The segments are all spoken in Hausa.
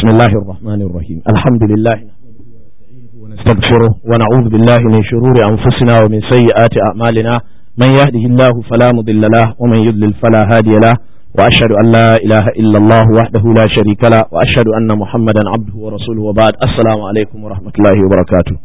بسم الله الرحمن الرحيم الحمد لله ونستغفره ونعوذ بالله من شرور أنفسنا ومن سيئات أعمالنا من يهده الله فلا مضل له ومن يضلل فلا هادي له وأشهد أن لا إله إلا الله وحده لا شريك له وأشهد أن محمدا عبده ورسوله وبعد السلام عليكم ورحمة الله وبركاته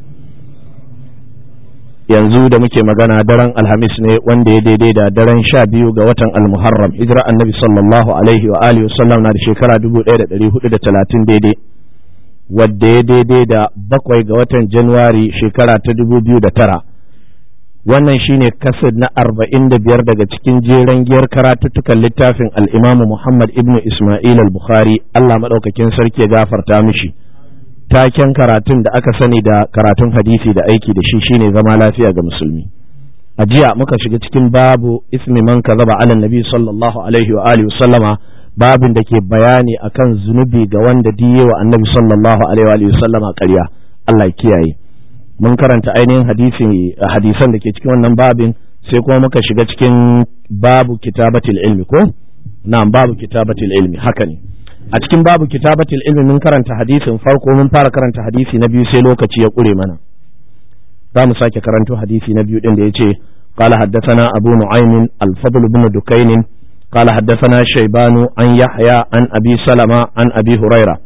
yanzu da muke magana daren alhamis ne wanda ya daidai da daren sha biyu ga watan almuharram hijira annabi sallallahu alaihi wa alihi wasallam na da shekara dubu ɗaya da ɗari hudu da talatin daidai wadda ya daidai da bakwai ga watan januwari shekara ta dubu biyu da tara wannan shine kasad na arba'in da biyar daga cikin jeren giyar karatuttukan littafin al'imamu muhammad ibnu isma'il al-bukhari allah maɗaukakin sarki ya gafarta mishi taken karatun da aka sani da karatun hadisi da aiki da shi shine zama lafiya ga musulmi a jiya muka shiga cikin babu ismi man kazaba ala nabi sallallahu alaihi wa alihi sallama babin da ke bayani akan zunubi ga wanda diye wa annabi sallallahu alaihi wa alihi sallama ƙarya Allah ya kiyaye mun karanta ainihin hadisi hadisan da ke cikin wannan babin sai kuma muka shiga cikin babu kitabatil ilmi ko na'am babu kitabatil ilmi haka ne a cikin babu kitabatul ilmi mun karanta hadisin farko mun fara karanta hadisi na biyu sai lokaci ya kure mana za mu sake karanto hadisi na biyu din da yace qala haddathana abu nu'aym al-fadl ibn dukayn qala haddathana shaybanu an yahya an abi salama an abi huraira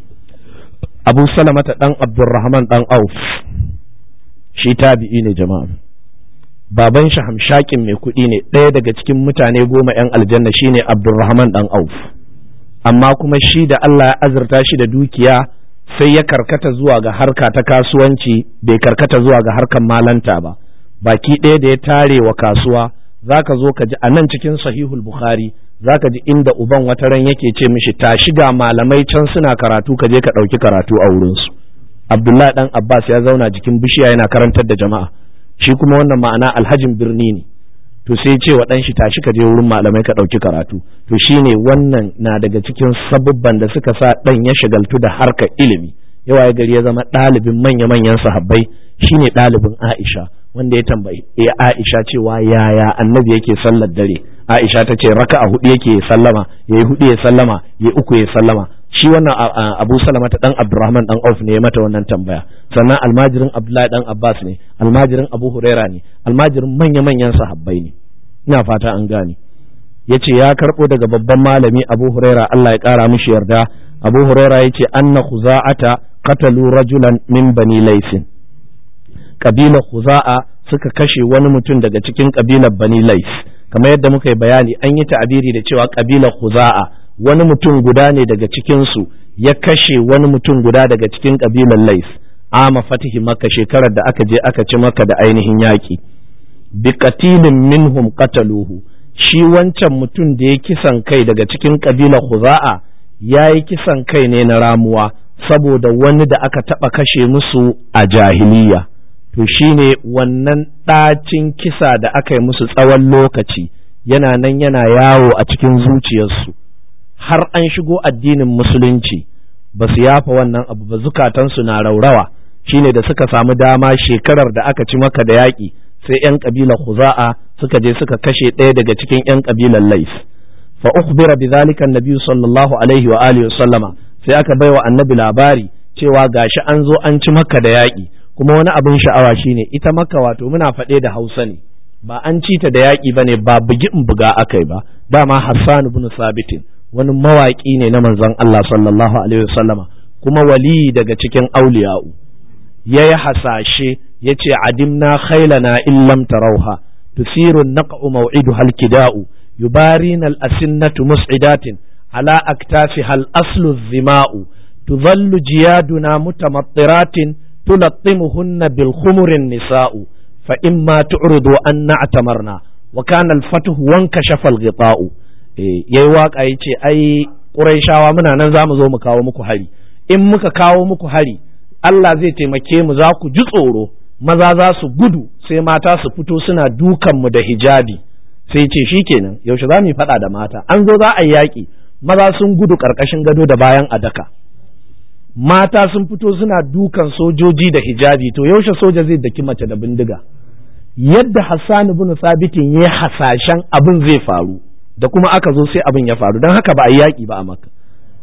abu salama ta dan abdurrahman dan auf shi tabi'i ne jama'a baban shi hamshakin mai kuɗi ne ɗaya daga cikin mutane goma 'yan aljanna shine abdurrahman dan auf amma kuma shi da Allah ya azurta shi da dukiya sai ya karkata zuwa ga harka ta kasuwanci bai karkata zuwa ga harkan malanta ba baki ɗaya da ya tare wa kasuwa zaka zo ka ji a nan cikin sahihul bukhari zaka ji inda uban wata ran yake ce mishi ta shiga malamai can suna karatu ka je ka ɗauki karatu a wurinsu abdullahi dan abbas ya zauna jikin bishiya yana karantar da jama'a shi kuma wannan ma'ana alhajin birni ne to sai ce wa ɗan shi tashi ka je wurin malamai ka ɗauki karatu to shine wannan na daga cikin sabubban da suka sa ɗan ya shagaltu da harkar ilimi yawa ya gari ya zama ɗalibin manya-manyan sahabbai shine ɗalibin Aisha wanda ya tambayi ya Aisha cewa yaya annabi yake sallar dare Aisha ta ce raka'a hudu yake sallama yayi hudu ya sallama yayi uku ya sallama shi wannan Abu Salama ta dan Abdurrahman dan Auf ne ya mata wannan tambaya sannan almajirin Abdullahi dan Abbas ne almajirin Abu Huraira ne almajirin manya-manyan sahabbai ne ina fata an gane yace ya karbo daga babban malami Abu Huraira Allah ya kara mishi yarda Abu Huraira yace anna khuza'ata qatalu rajulan min bani laysin kabilar khuza'a suka kashe wani mutum daga cikin kabilar bani lais kamar yadda muka yi bayani an yi ta'abiri da cewa kabilar khuza'a wani mutum guda ne daga cikin su ya kashe wani mutum guda daga cikin kabilar lais ama fatihi maka shekarar da aka je aka ci maka da ainihin yaki bi qatilin minhum qataluhu shi wancan mutum da ya kisan kai daga cikin kabilar Khuza'a ya yi kisan kai ne na ramuwa saboda wani da aka taɓa kashe musu a jahiliya to shine wannan ɗacin kisa da aka yi musu tsawon lokaci yana nan yana yawo a cikin zuciyarsu har an shigo addinin musulunci ba su yafa wannan abu ba zukatansu na raurawa shine da suka samu dama shekarar da aka ci maka da yaƙi sai 'yan ƙabilar Khuza'a suka je suka kashe ɗaya daga cikin 'yan ƙabilar Lais. Fa ukhbira bi zalika annabi sallallahu alaihi wa alihi wa sallama sai aka baiwa annabi labari cewa gashi an zo an ci maka da yaƙi kuma wani abin sha'awa shine ita maka wato muna faɗe da Hausa ne ba an ci ta da yaƙi bane ba bugi in buga akai ba dama Hassan ibn Sabitin wani mawaƙi ne na manzon Allah sallallahu alaihi wa sallama kuma wali daga cikin auliya'u yayi hasashe yace adimna khailana in lam tarauha tusiru naq'u maw'iduha al-kida'u yubarina al-asinnatu mus'idatin ala aktafiha al-aslu dhima'u tudhallu jiyaduna mutamattiratin tulattimuhunna bil khumurin nisa'u fa imma tu'ridu an na'tamarna wa kana al-fathu wankashafa al-ghita'u yayi waka yace ai quraishawa muna nan zamu zo mu kawo muku hari in muka kawo muku hari Allah zai taimake mu za ku ji tsoro maza za su gudu sai mata su fito suna dukanmu da hijabi sai ce shi kenan yaushe za mu yi faɗa da mata an zo za a yi yaƙi maza sun gudu ƙarƙashin gado da bayan adaka mata sun fito suna dukan sojoji da hijabi to yaushe soja zai daki mace da bindiga yadda Hassan ibn Sabitin ya hasashen abin zai faru da kuma aka zo sai abin ya faru don haka ba a yi yaƙi ba a maka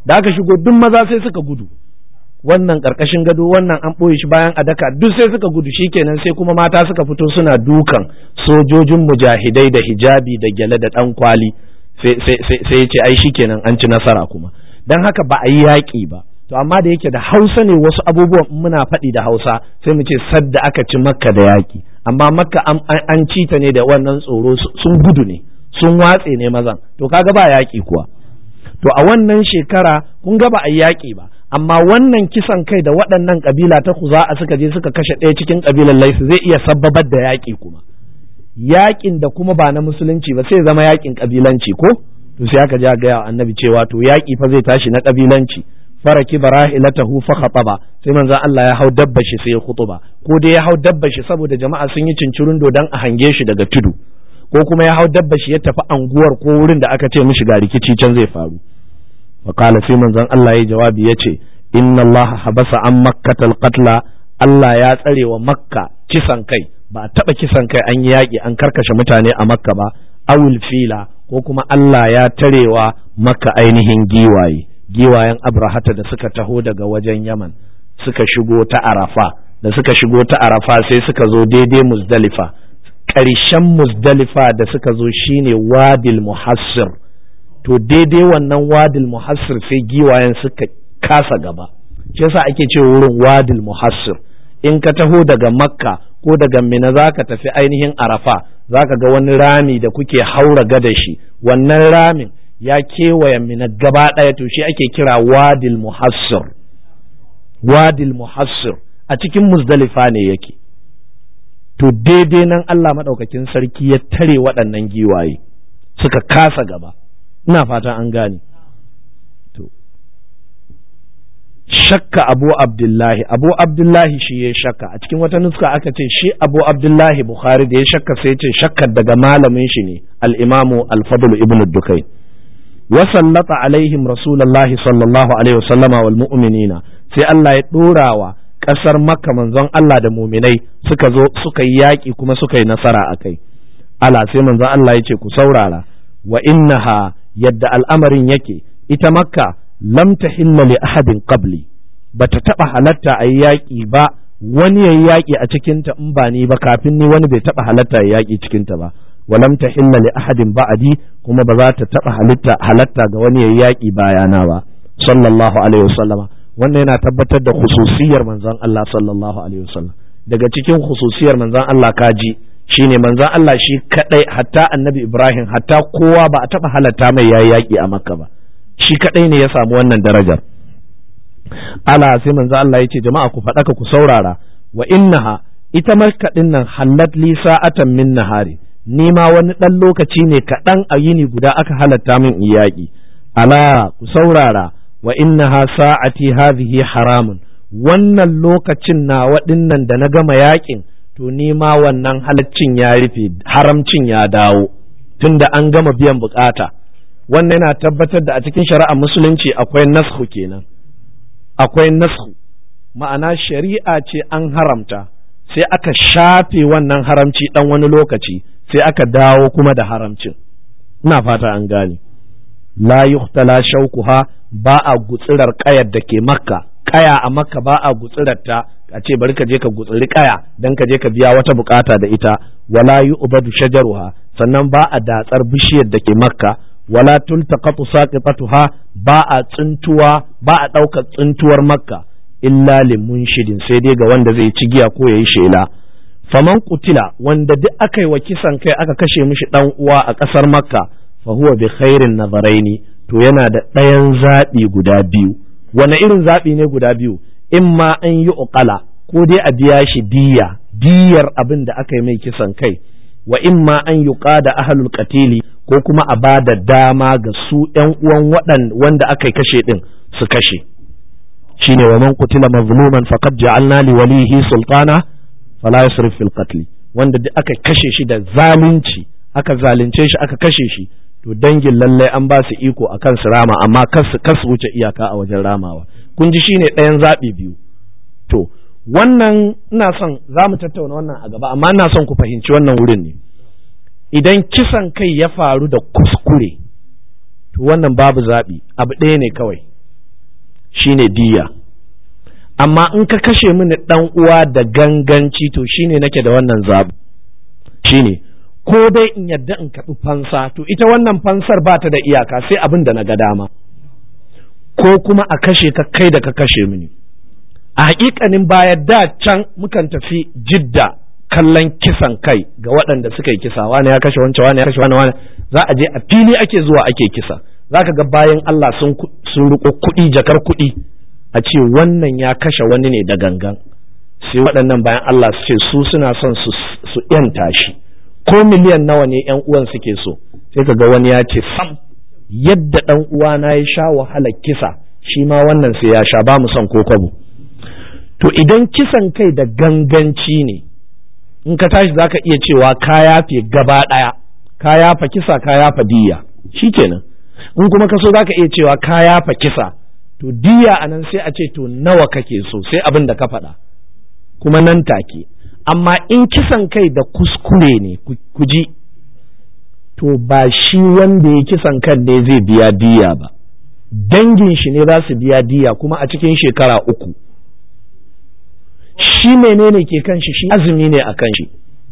da aka shigo duk maza sai suka gudu wannan karkashin gado wannan an ɓoye shi bayan adaka duk sai suka gudu shikenan sai kuma mata suka fito suna dukan sojojin mujahidai da hijabi da gyale da ɗan kwali sai ya ce ai shikenan an ci nasara kuma don haka ba a yi yaƙi ba to amma da yake da hausa ne wasu abubuwan muna faɗi da hausa sai mu ce sadda aka ci makka da yaƙi amma makka an ci ta ne da wannan tsoro sun gudu ne sun watse ne mazan to kaga ba yaƙi kuwa to a wannan shekara kun ga ba a yi yaƙi ba amma wannan kisan kai da waɗannan ƙabila ta a suka je suka kashe ɗaya cikin ƙabilar laisu zai iya sabbabar da yaƙi kuma yaƙin da kuma ba na musulunci ba sai zama yaƙin ƙabilanci ko to sai aka ja gaya annabi cewa to yaƙi fa zai tashi na ƙabilanci faraki barahilatahu fa khataba sai manzon Allah ya hau dabba shi sai ya khutuba ko dai ya hau dabba shi saboda jama'a sun yi cincirin dan a hange shi daga tudu ko kuma ya hau dabba shi ya tafi anguwar ko wurin da aka ce mishi ga rikici can zai faru fa qala sai manzon Allah ya jawabi yace inna Allah habasa an makkatal qatla Allah ya tsare wa makka kisan kai ba a taba kisan kai an yi yaƙi an karkashe mutane a makka ba awul fila ko kuma Allah ya tarewa makka ainihin giwaye giwayen abrahata da suka taho daga wajen yaman suka shigo ta arafa da suka shigo ta arafa sai suka zo daidai muzdalifa ƙarshen muzdalifa da suka zo shine wadil muhassir to daidai wannan wadil muhassir sai giwayen suka kasa gaba shi yasa ake ce wurin wadil muhassir in ka taho daga makka ko daga mina za ka tafi ainihin arafa za ka ga wani rami da kuke haura gada shi wannan ramin ya kewaye mina gaba ɗaya to shi ake kira wadil muhassir wadil muhassir a cikin muzdalifa ne yake to daidai nan Allah maɗaukakin sarki ya tare waɗannan giwaye suka kasa gaba ina fatan an gane to shakka abu abdullahi abu abdullahi shi ya shakka a cikin wata nuska aka ce shi abu abdullahi bukhari da ya shakka sai ce shakkar daga malamin shi ne al-imamu al-fadl ibn dukai وسلط عليهم رسول الله صلى الله عليه وسلم والمؤمنين sai Allah ya ɗorawa ƙasar makka manzon Allah da muminai suka zo suka yi yaƙi kuma suka yi nasara a kai ala sai manzon Allah ya ce ku saurara wa innaha yadda al'amarin yake ita makka lam tahilla li ahadin qabli bata taɓa halatta a yi yaƙi ba wani ya yi yaƙi a cikinta in ba ni ba kafin ni wani bai taɓa halatta ya yaƙi cikinta ba ولم تحل لأحد بعدي كما بذات تبع halitta halatta ga wani yayi yaki bayana ba sallallahu alaihi wasallama wannan yana tabbatar da khususiyar manzon Allah sallallahu alaihi wasallam daga cikin khususiyar manzon Allah kaji shine manzon Allah shi kadai hatta annabi Ibrahim hatta kowa ba a taba halatta mai yayi yaki a Makka ba shi kadai ne ya samu wannan darajar ala sai manzon Allah yace jama'a ku faɗaka ku saurara wa innaha ita Makka din nan halat li sa'atan min nahari ni ma wani ɗan lokaci ne kaɗan a yini guda aka halatta min yaƙi ala ku saurara wa innaha sa'ati hadhihi haramun wannan lokacin na waɗinnan da na gama yaƙin to ni ma wannan halaccin ya rufe haramcin ya dawo tunda an gama biyan bukata wannan yana tabbatar da a cikin shari'ar musulunci akwai nasku kenan akwai nasku ma'ana shari'a ce an haramta sai aka shafe wannan haramci ɗan wani lokaci sai aka dawo kuma da haramcin ina fata an gane la yuhtala shaukuha ba a gutsirar kayar da ke makka kaya a makka ba a gutsirar ta a ce bari ka je ka gutsiri kaya dan ka je ka biya wata bukata da ita wala yu'badu shajaruha sannan ba a datsar bishiyar da ke makka wala tultaqatu saqitatuha ba a tsintuwa ba a ɗaukar tsintuwar makka illa limunshidin sai dai ga wanda zai ci giya ko yayi shela faman kutila wanda duk aka yi wa kisan kai aka kashe mishi dan uwa a ƙasar makka fa huwa bi khairin nazaraini to yana da ɗayan zaɓi guda biyu wani irin zaɓi ne guda biyu in ma an yi uqala ko dai a biya shi diya diyar abin da aka yi mai kisan kai wa in ma an yi da ahlul qatili ko kuma a ba da dama ga su ƴan uwan waɗan wanda aka kashe ɗin su kashe shine wa man qutila mazluman faqad ja'alna li walihi sultana fala yusrif fil qatl wanda duk aka kashe shi da zalunci aka zalunce shi aka kashe shi to dangin lallai an ba su iko akan su rama amma kas kas wuce iyaka a wajen ramawa kun ji shine ɗayan zaɓi biyu to wannan ina son za mu tattauna wannan a gaba amma ina son ku fahimci wannan wurin ne idan kisan kai ya faru da kuskure to wannan babu zaɓi abu ɗaya ne kawai shine diya amma in ka kashe mini dan uwa da ganganci to shine nake da wannan zabu shine ko dai in yadda in kaɗi fansa to ita wannan fansar ba ta da iyaka sai abin da na ga dama ko kuma a kashe ka kai da ka kashe mini a hakikanin baya da can mukan tafi jidda kallon kisan kai ga waɗanda suka yi kisa wani ya kashe wancan wani ya kashe wani wani za a je a fili ake zuwa ake kisa za ka ga bayan Allah sun sun riko kuɗi jakar kuɗi a ce wannan ya kashe wani ne da gangan sai waɗannan bayan Allah su ce su suna son su yanta shi ko miliyan nawa ne yan uwan suke so sai ka ga wani ya ce sam yadda ɗan uwana ya sha wahalar kisa shi ma wannan sai ya sha ba mu son ko kwabo to idan kisan kai da ganganci ne in ka tashi zaka iya cewa ka yafe gaba ɗaya ka yafa kisa ka yafa diya shikenan in kuma ka so zaka iya cewa ka yafa kisa to diya anan sai a ce to nawa kake so sai abin da ka faɗa kuma nan take amma in kisan kai da kuskure ne ku ji to ba shi wanda ya kisan kan ne zai biya diya ba dangin shi ne za su biya diya kuma a cikin shekara uku shi menene ke kan shi shi azumi ne a kan shi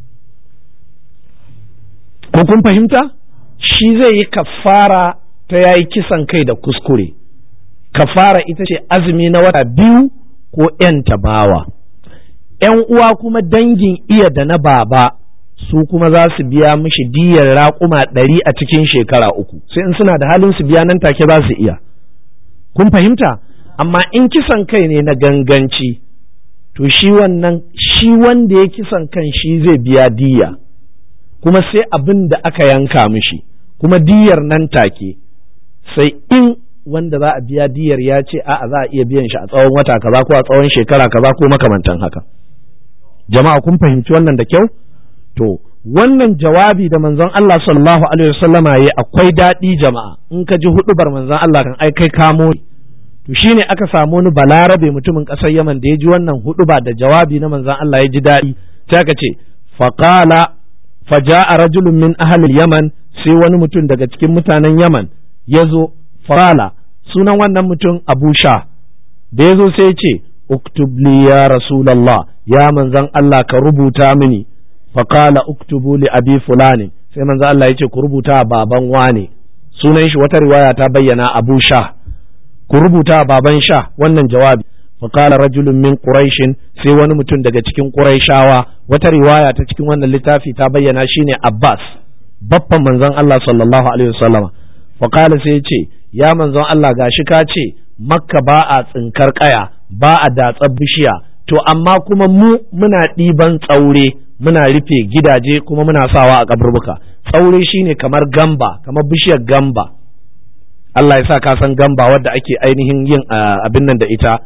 ko kun fahimta shi zai yi kafara ta yayi kisan kai da kuskure kafara ita ce azumi na wata biyu ko ‘yan tabawa ‘yan uwa kuma dangin iya da na baba su kuma za su biya mishi diyar raƙuma ɗari a cikin shekara uku sai in suna da halin su biya nan take za su iya kun fahimta amma in kisan kai ne na ganganci to shi wannan shi wanda ya kisan kan shi zai biya diya kuma sai abin da aka yanka mishi kuma diyar nan take sai in wanda za a biya diyar ya ce a'a za a iya biyan shi a tsawon wata kaza ko a tsawon shekara kaza ko makamantan haka jama'a kun fahimci wannan da kyau to wannan jawabi da manzon Allah sallallahu alaihi wasallama yayi akwai daɗi jama'a in ka ji hudubar manzon Allah kan ai kai kamo to shine aka samu wani balarabe mutumin ƙasar Yaman da ya ji wannan huduba da jawabi na manzon Allah ya ji daɗi sai aka ce faqala faja'a rajulun min ahli yaman sai wani mutum daga cikin mutanen Yaman ya zo faqala sunan wannan mutum Abu Sha da ya zo sai ya ce uktub li ya rasulullah ya manzon Allah ka rubuta mini faqala uktubu li abi fulani sai manzon Allah ya ce ku rubuta baban wane sunan shi wata riwaya ta bayyana Abu Sha ku rubuta baban sha wannan jawabi faqala rajulun min quraishin sai wani mutum daga cikin quraishawa wata riwaya ta cikin wannan littafi ta bayyana shine Abbas babban manzon Allah sallallahu alaihi wasallama faqala sai ce ya manzon Allah gashi ka ce makka ba a tsinkar kaya ba a datsar bishiya to amma kuma mu muna ɗiban tsaure muna rufe gidaje kuma muna sawa a kaburbuka tsaure shine kamar gamba kamar bishiyar gamba Allah ya sa ka san gamba wadda ake ainihin yin abin nan da ita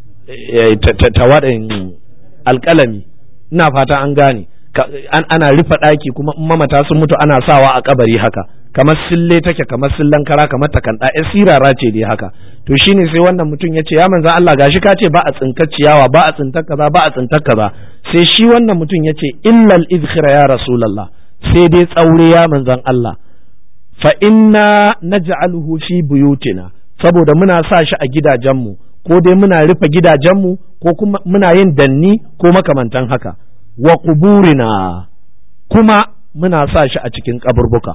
ta waɗin alƙalami ina fata an gane ana rufe ɗaki kuma in mamata sun mutu ana sawa a kabari haka kamar sille take kamar sillan kara kamar takanda ya sirara ce dai haka to shine sai wannan mutum ya ce ya manzan Allah gashi ka ce ba a tsinkar ciyawa ba a tsintar kaza ba a tsintar kaza sai shi wannan mutum ya ce illal izkhira ya rasulullah sai dai tsaure ya manzan Allah fa inna naj'aluhu fi buyutina saboda muna sa shi a gidajenmu ko dai muna rufe gidajenmu ko kuma muna yin danni ko makamantan haka wa kuburina kuma muna sa shi a cikin kaburbuka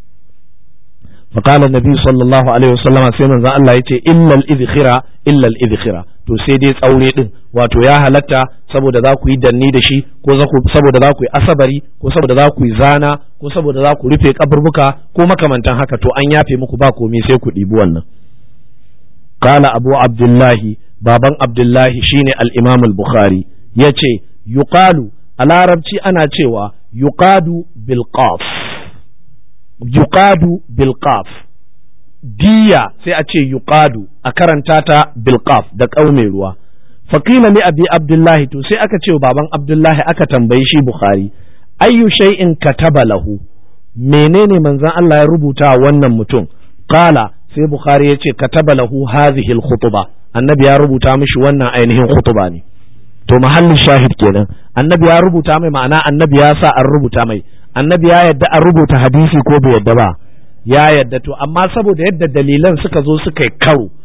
فقال النبي صلى الله عليه وسلم sai manzon Allah yace illal idkhira illal idkhira to sai dai tsaure din wato ya halatta saboda za ku yi danni da shi ko saboda za ku yi asabari ko saboda za ku yi zana ko saboda za ku rufe kaburbuka ko makamantan haka to an yafe muku ba komai sai ku ɗibi wannan qala abu abdullahi baban abdullahi shine al-imam al-bukhari yace yuqalu a larabci ana cewa yuqadu bil qaf yuqadu bil qaf diya sai a ce yuqadu a karanta ta bil qaf da ƙaume ruwa faqila li abi abdullahi to sai aka ce wa baban abdullahi aka tambayi shi bukhari ayyu shay'in kataba lahu menene manzon Allah ya rubuta wannan mutum qala sai bukhari ya ce kataba lahu hadhihi al khutba annabi ya rubuta mishi wannan ainihin khutba ne to mahallin shahid kenan annabi ya rubuta mai ma'ana annabi ya sa an rubuta mai annabi ya yadda an rubuta hadisi ko bai yadda ba ya yadda to amma saboda yadda dalilan suka zo suka yi karo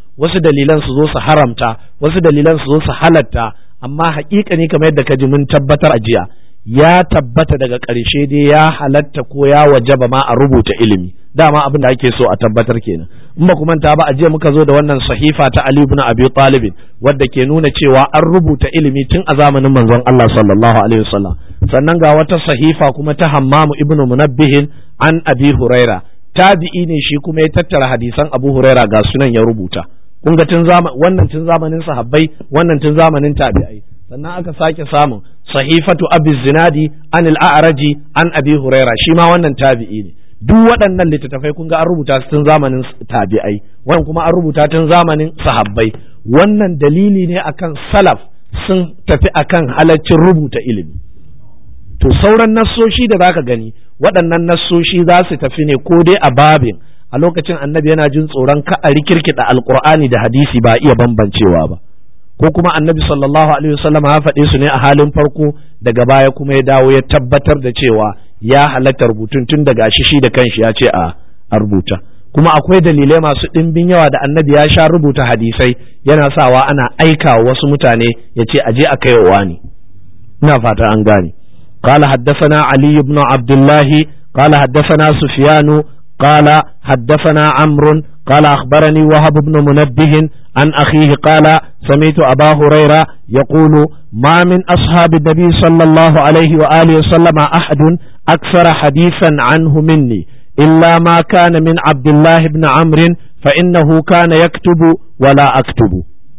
wasu dalilan su zo su haramta wasu dalilan su zo su halatta amma haƙiƙa ne kamar yadda ka ji mun tabbatar a jiya ya tabbata daga ƙarshe dai ya halatta ko ya wajaba ma a rubuta ilimi dama abin da ake so a tabbatar kenan in ba ku manta ba a jiya muka zo da wannan sahifa ta Ali ibn Abi Talib wadda ke nuna cewa an rubuta ilimi tun a zamanin manzon Allah sallallahu alaihi wasallam sannan ga wata sahifa kuma ta Hammam ibn Munabbih an Abi Huraira tabi'i ne shi kuma ya tattara hadisan Abu Huraira ga sunan ya rubuta kun ga tun wannan tun zamanin sahabbai wannan tun zamanin tabi'ai sannan aka sake samun sahifatu abi zinadi an al'araji an abi huraira shi ma wannan tabi'i ne duk waɗannan littattafai kun ga an rubuta su tun zamanin tabi'ai wannan kuma an rubuta tun zamanin sahabbai wannan dalili ne akan salaf sun tafi akan halaccin rubuta ilimi to sauran nassoshi da zaka gani waɗannan nassoshi za su tafi ne ko dai a babin a lokacin annabi yana jin tsoron ka a rikirkida alqur'ani da hadisi ba iya bambancewa ba ko kuma annabi sallallahu alaihi wasallam ya faɗe su ne a halin farko daga baya kuma ya dawo ya tabbatar da cewa ya halatta rubutun tun daga shi shi da kanshi ya ce a rubuta kuma akwai dalilai masu ɗimbin yawa da annabi ya sha rubuta hadisai yana sawa ana aika wa wasu mutane ya ce aje a kai wa ne ina fata an gane قال حدثنا علي بن عبد الله قال حدثنا سفيان قال حدثنا عمرو قال أخبرني وهب بن منبه عن أخيه قال سمعت أبا هريرة يقول ما من أصحاب النبي صلى الله عليه وآله وسلم أحد أكثر حديثا عنه مني إلا ما كان من عبد الله بن عمرو فإنه كان يكتب ولا أكتب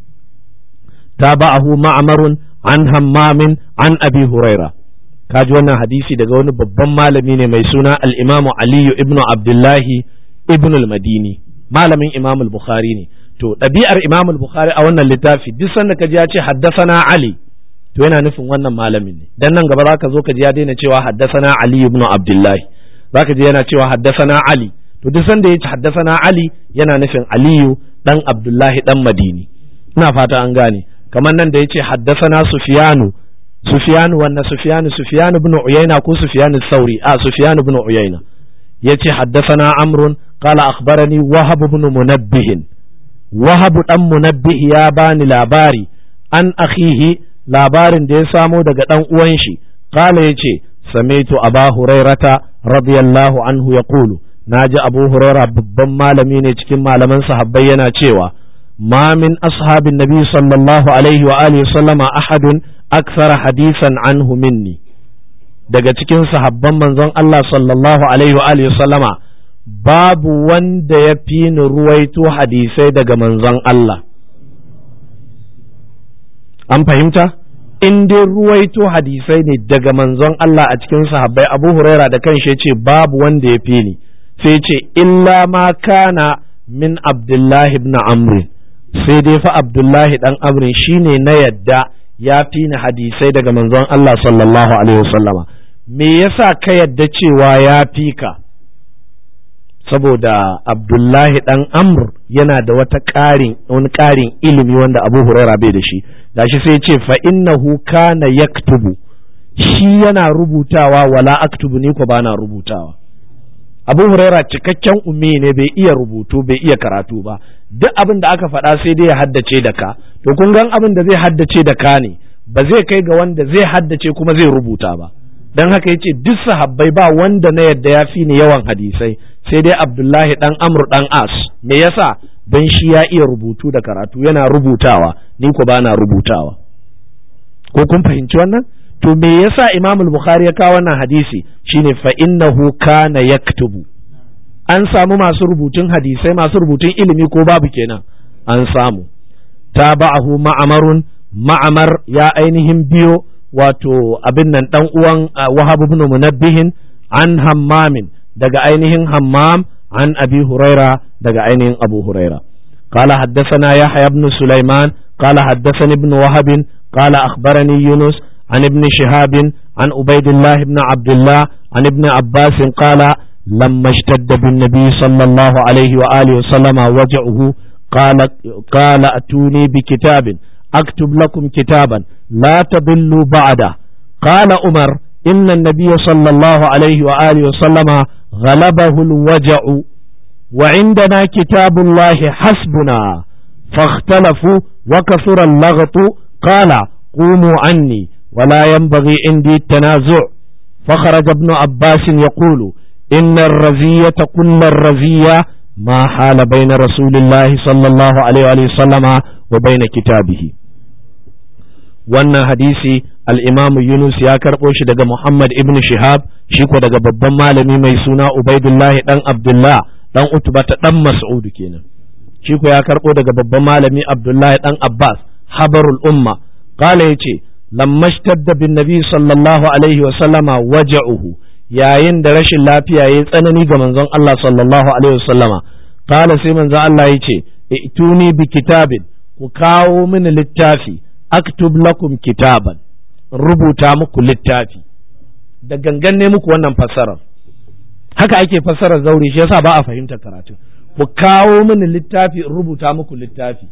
تابعه معمر عن همام عن أبي هريرة kaji wannan hadisi daga wani babban malami ne mai suna al-Imam Aliyu ibn Abdullahi ibn al-Madini malamin Imam al-Bukhari ne to ɗabi'ar Imam al-Bukhari a wannan littafi duk sanda kaji ya ce haddasana Ali to yana nufin wannan malamin ne dan nan gaba zaka zo ka ji ya daina cewa haddasana Ali ibn Abdullahi zaka ji yana cewa haddasana Ali to duk sanda ya ce haddasana Ali yana nufin Aliyu dan Abdullahi dan Madini ina fata an gane kamar nan da ya ce haddasana Sufyanu Sufyan wannan Sufyan Sufyan ibn Uyayna ko Sufyan Sauri a Sufyan ibn Uyayna yace haddathana Amr qala akhbarani Wahab ibn Munabbih Wahab dan Munabbih ya bani labari an akhihi labarin da ya samo daga dan uwan shi qala yace sami'tu Aba Hurairata radiyallahu anhu yaqulu naji Abu Hurairah babban malami ne cikin malaman sahabbai yana cewa ما من أصحاب النبي صلى الله عليه وآله وسلم أحد أكثر حديثا عنه مني daga cikin sahabban manzon Allah sallallahu alaihi wa alihi sallama babu wanda ya fi ni ruwaito hadisai daga manzon Allah an fahimta in dai ruwaito hadisai ne daga manzon Allah a cikin sahabbai Abu Huraira da kanshi ya ce babu wanda ya fi ni sai ce illa ma kana min Abdullahi ibn Amr sai dai fa Abdullahi dan Amr shine na yadda ya fi ni hadisai daga manzon Allah sallallahu alaihi wasallama me yasa ka yadda cewa ya fi ka saboda Abdullahi dan Amr yana da wata ƙarin wani ƙarin ilimi wanda Abu Huraira bai da shi gashi sai ce fa innahu kana yaktubu shi yana rubutawa wala aktubu ni ko bana rubutawa Abu Huraira cikakken ummi ne bai iya rubutu bai iya karatu ba duk abin da aka faɗa sai dai ya haddace da ka to kun gan abin da zai haddace da ka ne ba zai kai ga wanda zai haddace kuma zai rubuta ba dan haka yace duk sahabbai ba wanda na yadda ya fi ni yawan hadisai sai dai Abdullahi dan Amr dan As me yasa dan shi ya iya rubutu da karatu yana rubutawa ni ko bana rubutawa ko kun fahimci wannan to me yasa Imam al-Bukhari ya kawo wannan hadisi shine fa innahu kana yaktubu an samu masu rubutun hadisai masu rubutun ilimi ko babu kenan an samu tabahu ma'amarun ma'amar ya ainihin biyo wato abin nan dan uwan Wahab ibn Munabbihin an Hammamin daga ainihin Hammam an Abi Huraira daga ainihin Abu Huraira قال حدثنا يحيى بن سليمان قال حدثني ابن وهب قال أخبرني يونس عن ابن شهاب عن عبيد الله بن عبد الله عن ابن عباس قال لما اشتد بالنبي صلى الله عليه وآله وسلم وجعه قال قال أتوني بكتاب أكتب لكم كتابا لا تضلوا بعده قال عمر إن النبي صلى الله عليه وآله وسلم غلبه الوجع وعندنا كتاب الله حسبنا فاختلفوا وكثر اللغط قال قوموا عني ولا ينبغي عندي التنازع فخرج ابن عباس يقول إن الرزية كل الرزية ما حال بين رسول الله صلى الله عليه وسلم وبين كتابه wannan hadisi al'imamu Yunus ya karɓo shi daga Muhammad ibn Shihab shi ko daga babban malami mai suna Ubaidullahi ɗan Abdullah ɗan Utbata ɗan Mas'udu kenan shi ko ya karɓo daga babban malami Abdullahi ɗan Abbas habarul umma qala yace lamma shtadda bin nabi sallallahu alaihi wa sallama waja'uhu yayin da rashin lafiya yayi tsanani ga manzon Allah sallallahu alaihi wa sallama qala sai manzon Allah yace ituni bi kitabin ku kawo mini littafi aktub lakum kitaban rubuta muku littafi da gangan ne muku wannan fassarar haka ake fassarar zauri shi yasa ba a fahimtar karatu ku kawo mini littafi rubuta muku littafi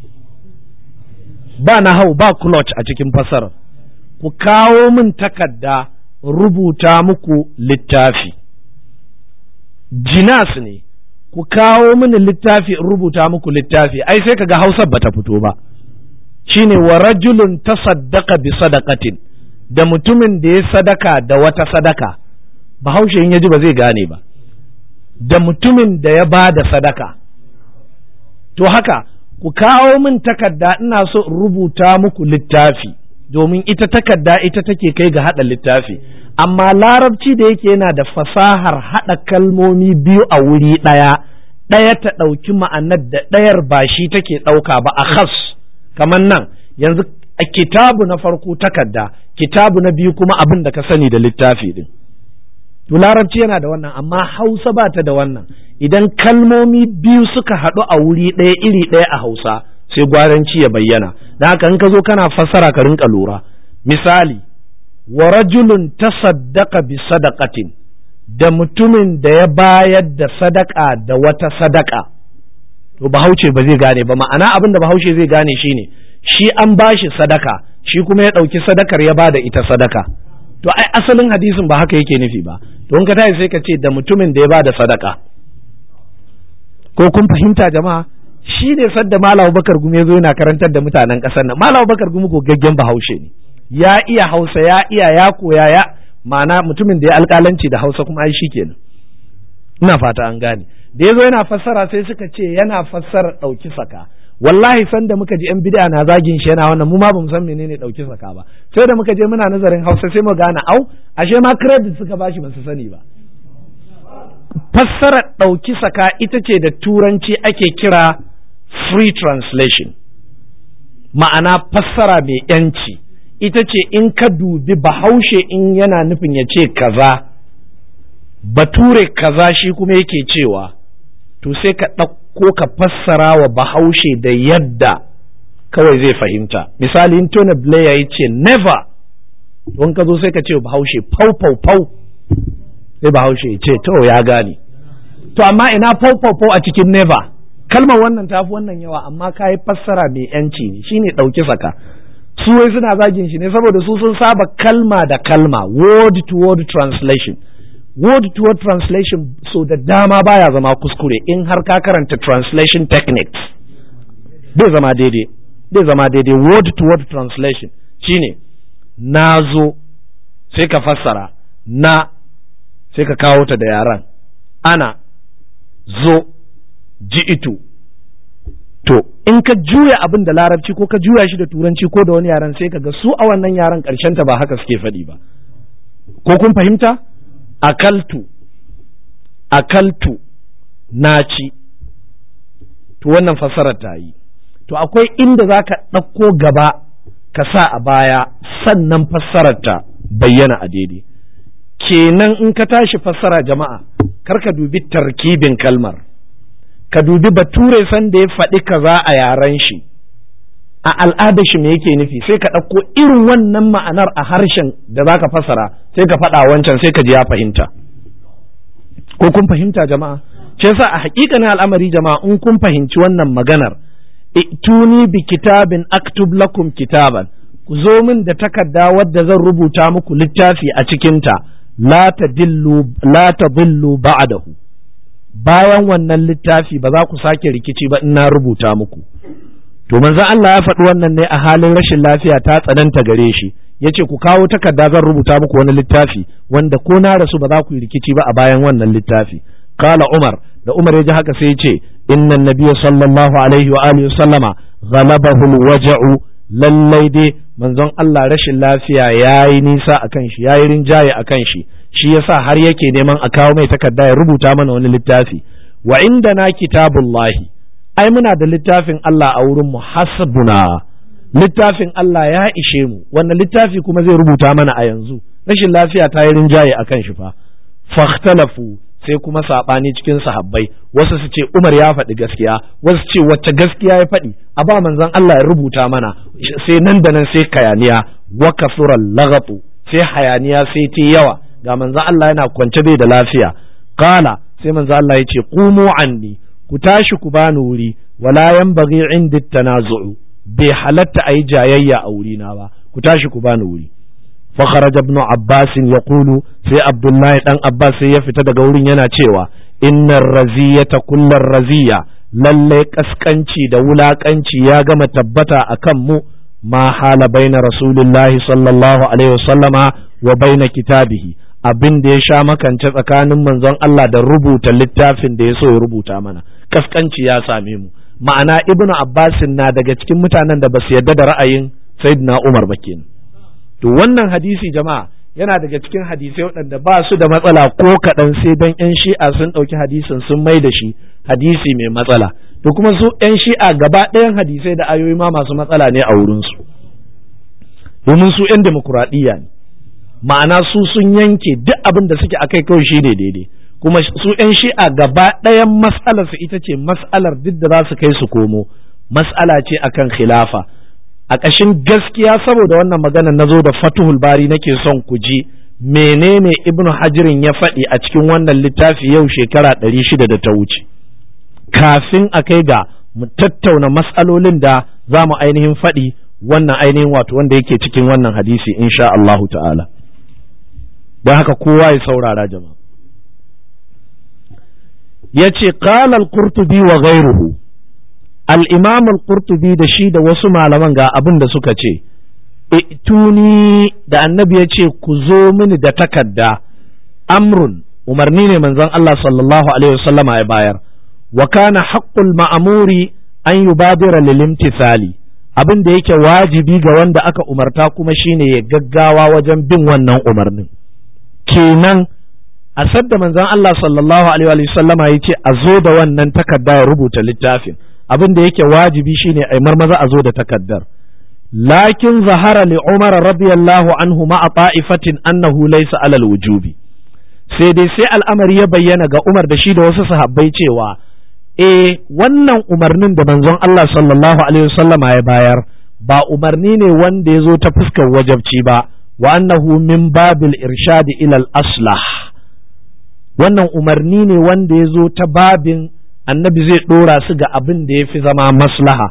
ba na hau ba clutch a cikin fassarar ku kawo min takarda rubuta muku littafi jinas ne ku kawo mini littafi rubuta muku littafi ai sai kaga hausar bata fito ba shine wa rajulun tasaddaqa bi sadaqatin da mutumin da ya sadaka da wata sadaka bahaushe in yaji ba zai gane ba da mutumin da ya ba da sadaka to haka ku kawo min takarda ina so in rubuta muku littafi domin ita takarda ita take kai ga haɗa littafi amma larabci da yake yana da fasahar haɗa kalmomi biyu a wuri ɗaya ɗaya ta ɗauki ma'anar da ɗayar ba shi take ɗauka ba a khas kamar nan yanzu a kitabu na farko takarda kitabu na biyu kuma abin da ka sani da littafi din to larabci yana da wannan amma hausa ba ta da wannan idan kalmomi biyu suka haɗu a wuri ɗaya iri ɗaya a hausa sai gwaranci ya bayyana da haka in ka zo kana fassara ka rinka lura misali wa rajulun tasaddaqa bi sadaqatin da mutumin da ya bayar da sadaka da wata sadaka to bahaushe ba zai gane ba ma'ana abin da bahaushe zai gane shine shi an bashi sadaka shi kuma ya ɗauki sadakar ya bada ita sadaka to ai asalin hadisin ba haka yake nufi ba to in ka tashi sai ka ce da mutumin da ya bada sadaka ko kun fahimta jama'a shi ne sadda Malam Bakar Gumi zo yana karantar da mutanen ƙasar nan Malam Bakar Gumi ko gaggen bahaushe ne ya iya Hausa ya iya ya koya ya ma'ana mutumin da ya alƙalanci da Hausa kuma ai kenan ina fata an gane da ya zo yana fassara sai suka ce yana fassara ɗauki saka wallahi san da muka ji yan bid'a na zagin shi yana wannan mu ma bamu san menene ɗauki saka ba sai da muka je muna nazarin Hausa sai mu gane au ashe ma credit suka bashi ba su sani ba fassarar ɗauki saka ita ce da turanci ake kira free translation ma'ana fassara mai yanci ita ce in ka dubi bahaushe in yana nufin ya ce kaza bature kaza shi kuma yake cewa to sai ka ɗauko ka fassara wa bahaushe da yadda kawai zai fahimta misali in tona blair ya ce never don ka zo sai ka ce bahaushe pau pau pau sai bahaushe ya ce to ya gane to amma ina pau pau pau a cikin never kalmar wannan tafi wannan yawa amma ka yi fassara mai yanci ne shine ɗauki saka su wai suna zagin shi ne saboda su sun saba kalma da kalma word to word translation word to word translation so da dama baya zama kuskure in har ka karanta translation techniques bai zama daidai bai zama daidai word to word translation shine na zo sai ka fassara na sai ka kawo ta da yaran ana zo ji'itu to in ka juya abin da larabci ko ka juya shi da turanci ko da wani yaran sai ka ga su a wannan yaran ta ba haka suke faɗi ba ko kun fahimta akaltu akaltu na ci to wannan fassarar ta yi to akwai inda za ka ɗauko gaba ka sa a baya sannan fassarar ta bayyana a daidai kenan in ka tashi fassara jama'a kar ka dubi tarkibin kalmar ka dubi bature san da ya faɗi kaza a yaren shi a al'adar shi me yake nufi sai ka ɗauko irin wannan ma'anar a harshen da za ka fassara sai ka faɗa wancan sai ka ji ya fahimta ko kun fahimta jama'a ce yasa a hakikanin al'amari jama'a in kun fahimci wannan maganar ituni bi kitabin aktub lakum kitaban ku zo min da takarda wadda zan rubuta muku littafi a cikinta la tadillu la tadillu ba'dahu bayan wannan littafi ba za ku sake rikici ba in na rubuta muku to manzo Allah ya faɗi wannan ne a halin rashin lafiya ta tsananta gare shi yace ku kawo takarda zan rubuta muku wani littafi wanda ko na rasu ba za ku yi rikici ba a bayan wannan littafi qala umar da umar ya ji haka sai ya ce inna nabiyya sallallahu alaihi wa alihi sallama ghalabahu alwaja'u lallai dai manzon Allah rashin lafiya yayi nisa akan shi yayi rinjaye akan shi shi yasa har yake neman a kawo mai takarda ya rubuta mana wani littafi wa indana kitabullahi ai muna da littafin Allah a wurin mu hasbuna littafin Allah ya ishe mu wannan littafi kuma zai rubuta mana a yanzu rashin lafiya ta yi rinjaye a kan shi fa fahtalafu sai kuma saɓani cikin sahabbai wasu su ce Umar ya faɗi gaskiya wasu ce wacce gaskiya ya faɗi a ba manzon Allah ya rubuta mana sai nan da nan sai kayaniya wa kasural lagatu sai hayaniya sai ta yawa ga manzon Allah yana kwance bai da lafiya qala sai manzon Allah ya ce qumu anni ku tashi ku bani wuri wala yanbaghi indi tanazu'u bai halatta ayi jayayya a wurina ba ku tashi ku bani wuri fa kharaja ibn abbas yaqulu sai abdullahi dan abbas sai ya fita daga wurin yana cewa innar raziyata kullar raziya lalle kaskanci da wulakanci ya gama tabbata akan mu ma hala baina rasulillahi sallallahu alaihi wasallama wa baina kitabihi abin da ya sha makance tsakanin manzon Allah da rubuta littafin da ya so ya rubuta mana kaskanci ya same mu ma'ana ibnu abbasin na daga cikin mutanen da ba su yarda da ra'ayin sayyidina umar ba kenan to wannan hadisi jama'a yana daga cikin hadisai waɗanda ba su da matsala ko kaɗan sai don yan shi'a sun ɗauki hadisin sun mai da shi hadisi mai matsala to kuma su yan shi'a gaba ɗayan hadisai da ayoyi ma masu matsala ne a wurinsu domin su yan demokuraɗiyya ne ma'ana su sun yanke duk abin da suke akai kawai shi ne daidai kuma su yan shi'a gaba ɗayan mas'alar su ita ce mas'alar duk da za su kai su komo mas'ala ce akan khilafa a ƙashin gaskiya saboda wannan maganar na zo da fatuhul bari nake son ku ji menene ibnu hajirin ya faɗi a cikin wannan littafi yau shekara ɗari shida da ta wuce kafin a kai ga mu tattauna matsalolin da za mu ainihin faɗi wannan ainihin wato wanda yake cikin wannan hadisi insha Allahu ta'ala don haka kowa ya saurara jama'a ya ce qala al-qurtubi wa ghayruhu al-imam al-qurtubi da shi da wasu malaman ga abin da suka ce ituni da annabi ya ce ku zo mini da takarda amrun umarni ne manzon Allah sallallahu alaihi wasallama ya bayar wa kana haqqul ma'muri an yubadira lil imtithali abin da yake wajibi ga wanda aka umarta kuma shine ya gaggawa wajen bin wannan umarnin kenan a sadda manzon Allah sallallahu alaihi wasallama ya ce a zo da wannan takarda ya rubuta littafin abin da yake wajibi shine a marmaza a zo da takaddar lakin zahara li umar radiyallahu anhu ma'a ta'ifatin annahu laysa alal wujubi sai dai sai al'amari ya bayyana ga umar da shi da wasu sahabbai cewa eh wannan umarnin da manzon Allah sallallahu alaihi wasallama ya bayar ba umarni ne wanda ya zo ta fuskar wajabci ba wa annahu min babil irshadi ila al aslah wannan umarni ne wanda ya zo ta babin annabi zai ɗora su ga abin da ya fi zama maslaha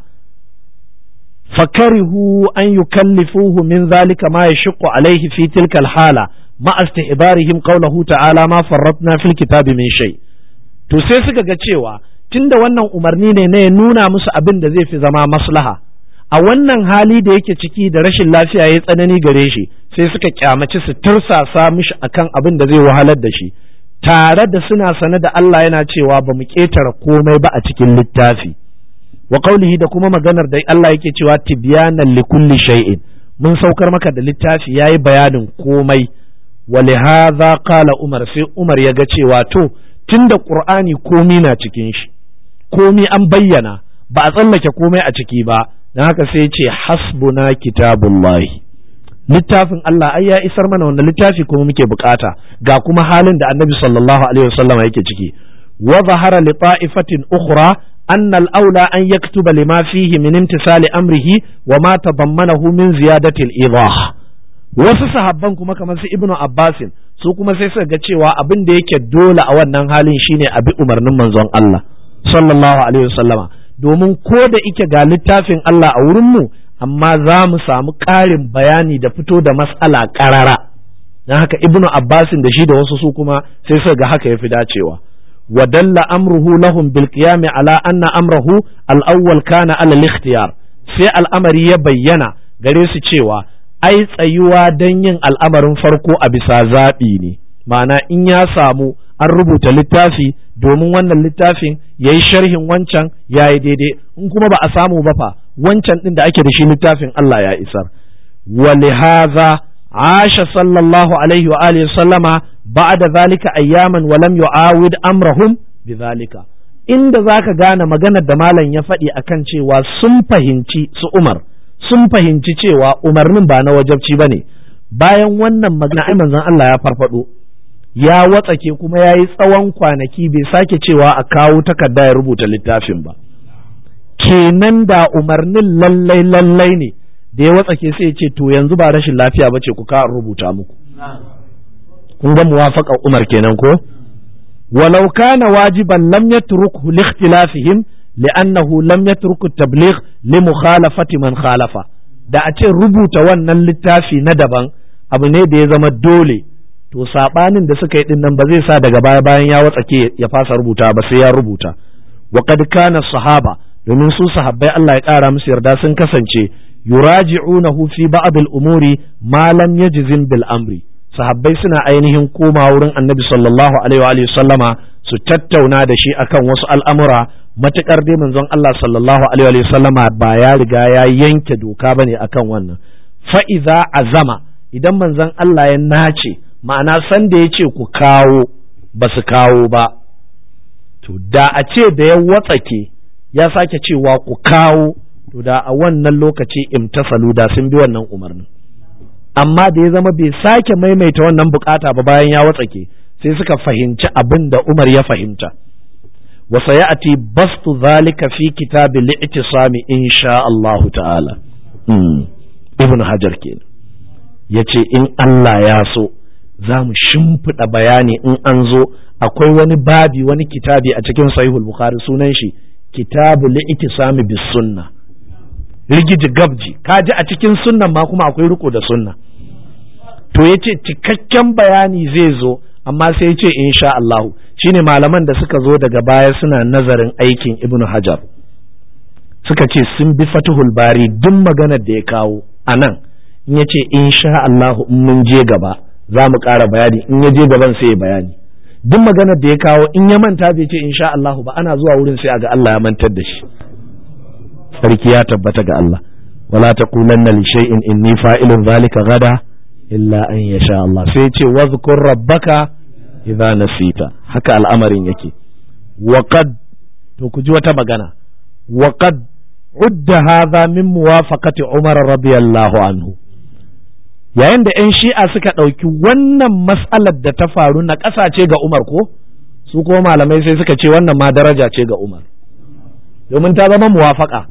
fakarihu an yukallifuhu min zalika ma yashqu alaihi fi tilka alhala ma istihbarihim qawluhu ta'ala ma farratna fil kitabi min shay to sai suka ga cewa tunda wannan umarni ne na ya nuna musu abin da zai fi zama maslaha a wannan hali da yake ciki da rashin lafiya ya tsanani gare shi sai suka kyamaci su tursasa mishi akan abin da zai wahalar da shi tare da suna sane da Allah yana cewa ba mu ƙetare komai ba a cikin littafi wa qaulihi da kuma maganar da Allah yake cewa tibyanan li kulli shay'in mun saukar maka da littafi yayi bayanin komai wa hadha qala Umar sai Umar ya ga cewa to tunda Qur'ani komai na cikin shi komai an bayyana ba a tsallake komai a ciki ba dan haka sai ya ce hasbuna kitabullahi littafin Allah ai ya isar mana wanda littafi kuma muke bukata ga kuma halin da annabi sallallahu alaihi wasallam yake ciki wa zahara li ta'ifatin ukhra أن الأولى أن يكتب لما فيه من امتثال أمره وما تضمنه من زيادة الإيضاح wasu sahabban kuma kamar su ibnu abbasin su kuma sai suka ga cewa abin da yake dole a wannan halin shine a bi umarnin manzon Allah sallallahu alaihi wasallama domin ko da ike ga littafin Allah a wurin mu amma za mu samu ƙarin bayani da fito da mas'ala ƙarara don haka ibnu abbasin da shi da wasu su kuma sai suka ga haka ya fi dacewa ودل أمره لهم بالقيام على أن أمره الأول كان على الاختيار sai al'amari ya bayyana gare su cewa ai tsayuwa don yin al'amarin farko a bisa zaɓi ne ma'ana in ya samu an rubuta littafi domin wannan littafin ya yi sharhin wancan ya yi daidai in kuma ba a samu ba fa wancan ɗin da ake da shi littafin Allah ya isar ولهذا عاش صلى الله عليه وآله وسلم بعد ذلك أياما ولم يعاود أمرهم بذلك inda za ka gane maganar da malam ya faɗi akan cewa sun fahimci su Umar sun fahimci cewa umarnin ba na wajabci ba ne bayan wannan magana ai manzon Allah ya farfado ya watsake kuma ya yi tsawon kwanaki bai sake cewa a kawo takarda ya rubuta littafin ba kenan da umarnin lallai lallai ne da ya watsake sai ya ce to yanzu ba rashin lafiya ba ce ku ka rubuta muku kun ga muwafaqar Umar kenan ko walau kana wajiban lam yatrukhu li ikhtilafihim li'annahu lam yatruku tabligh li mukhalafati man khalafa da a ce rubuta wannan littafi na daban abu ne da ya zama dole to sabanin da suka yi din nan ba zai sa daga baya bayan ya watsake ya fasa rubuta ba sai ya rubuta wa qad kana sahaba domin su sahabbai Allah ya kara musu yarda sun kasance yuraji'unahu fi ba'd al-umuri ma lam yajzim bil amri sahabbai suna ainihin koma wurin annabi sallallahu alaihi wa sallama su tattauna da shi akan wasu al'amura matukar dai manzon Allah sallallahu alaihi wa sallama ba ya riga ya yanke doka bane akan wannan fa iza azama idan manzon Allah ya nace ma'ana san da ya ce ku kawo ba su kawo ba to da a ce da ya watsake ya sake cewa ku kawo to da a wannan lokaci imtasalu da sun bi wannan umarnin amma da ya zama bai sake maimaita wannan bukata ba bayan ya watsake sai suka fahimci abin da Umar ya fahimta wa sayati bastu zalika fi kitabi li'tisami insha Allah ta'ala ibn hajar kenan yace in Allah ya so za mu shimfiɗa bayani in an zo akwai wani babi wani kitabi a cikin sahihul bukhari sunan shi kitabu li'tisami bis sunna rigiji gabji kaji a cikin sunnan ma kuma akwai riko da sunna to yace cikakken bayani zai zo amma sai yace insha Allah shine malaman da suka zo daga baya suna nazarin aikin Ibn Hajar suka ce sun bi Fathul Bari duk maganar da ya kawo anan in yace insha Allah in mun je gaba za mu ƙara bayani in ya je gaban sai ya bayani duk maganar da ya kawo in ya manta bai ce insha Allah ba ana zuwa wurin sai a ga Allah ya mantar da shi sarki ya tabbata ga Allah wala taqulanna li shay'in inni fa'ilun zalika gada illa an yasha Allah sai ce wadhkur rabbaka idza nasita haka al'amarin yake wa qad to ku ji wata magana wa qad udda hadha min muwafaqati Umar radiyallahu anhu yayin da 'yan shi'a suka ɗauki wannan mas'alar da ta faru na ƙasa ce ga Umar ko su ko malamai sai suka ce wannan ma daraja ce ga Umar domin ta zama muwafaka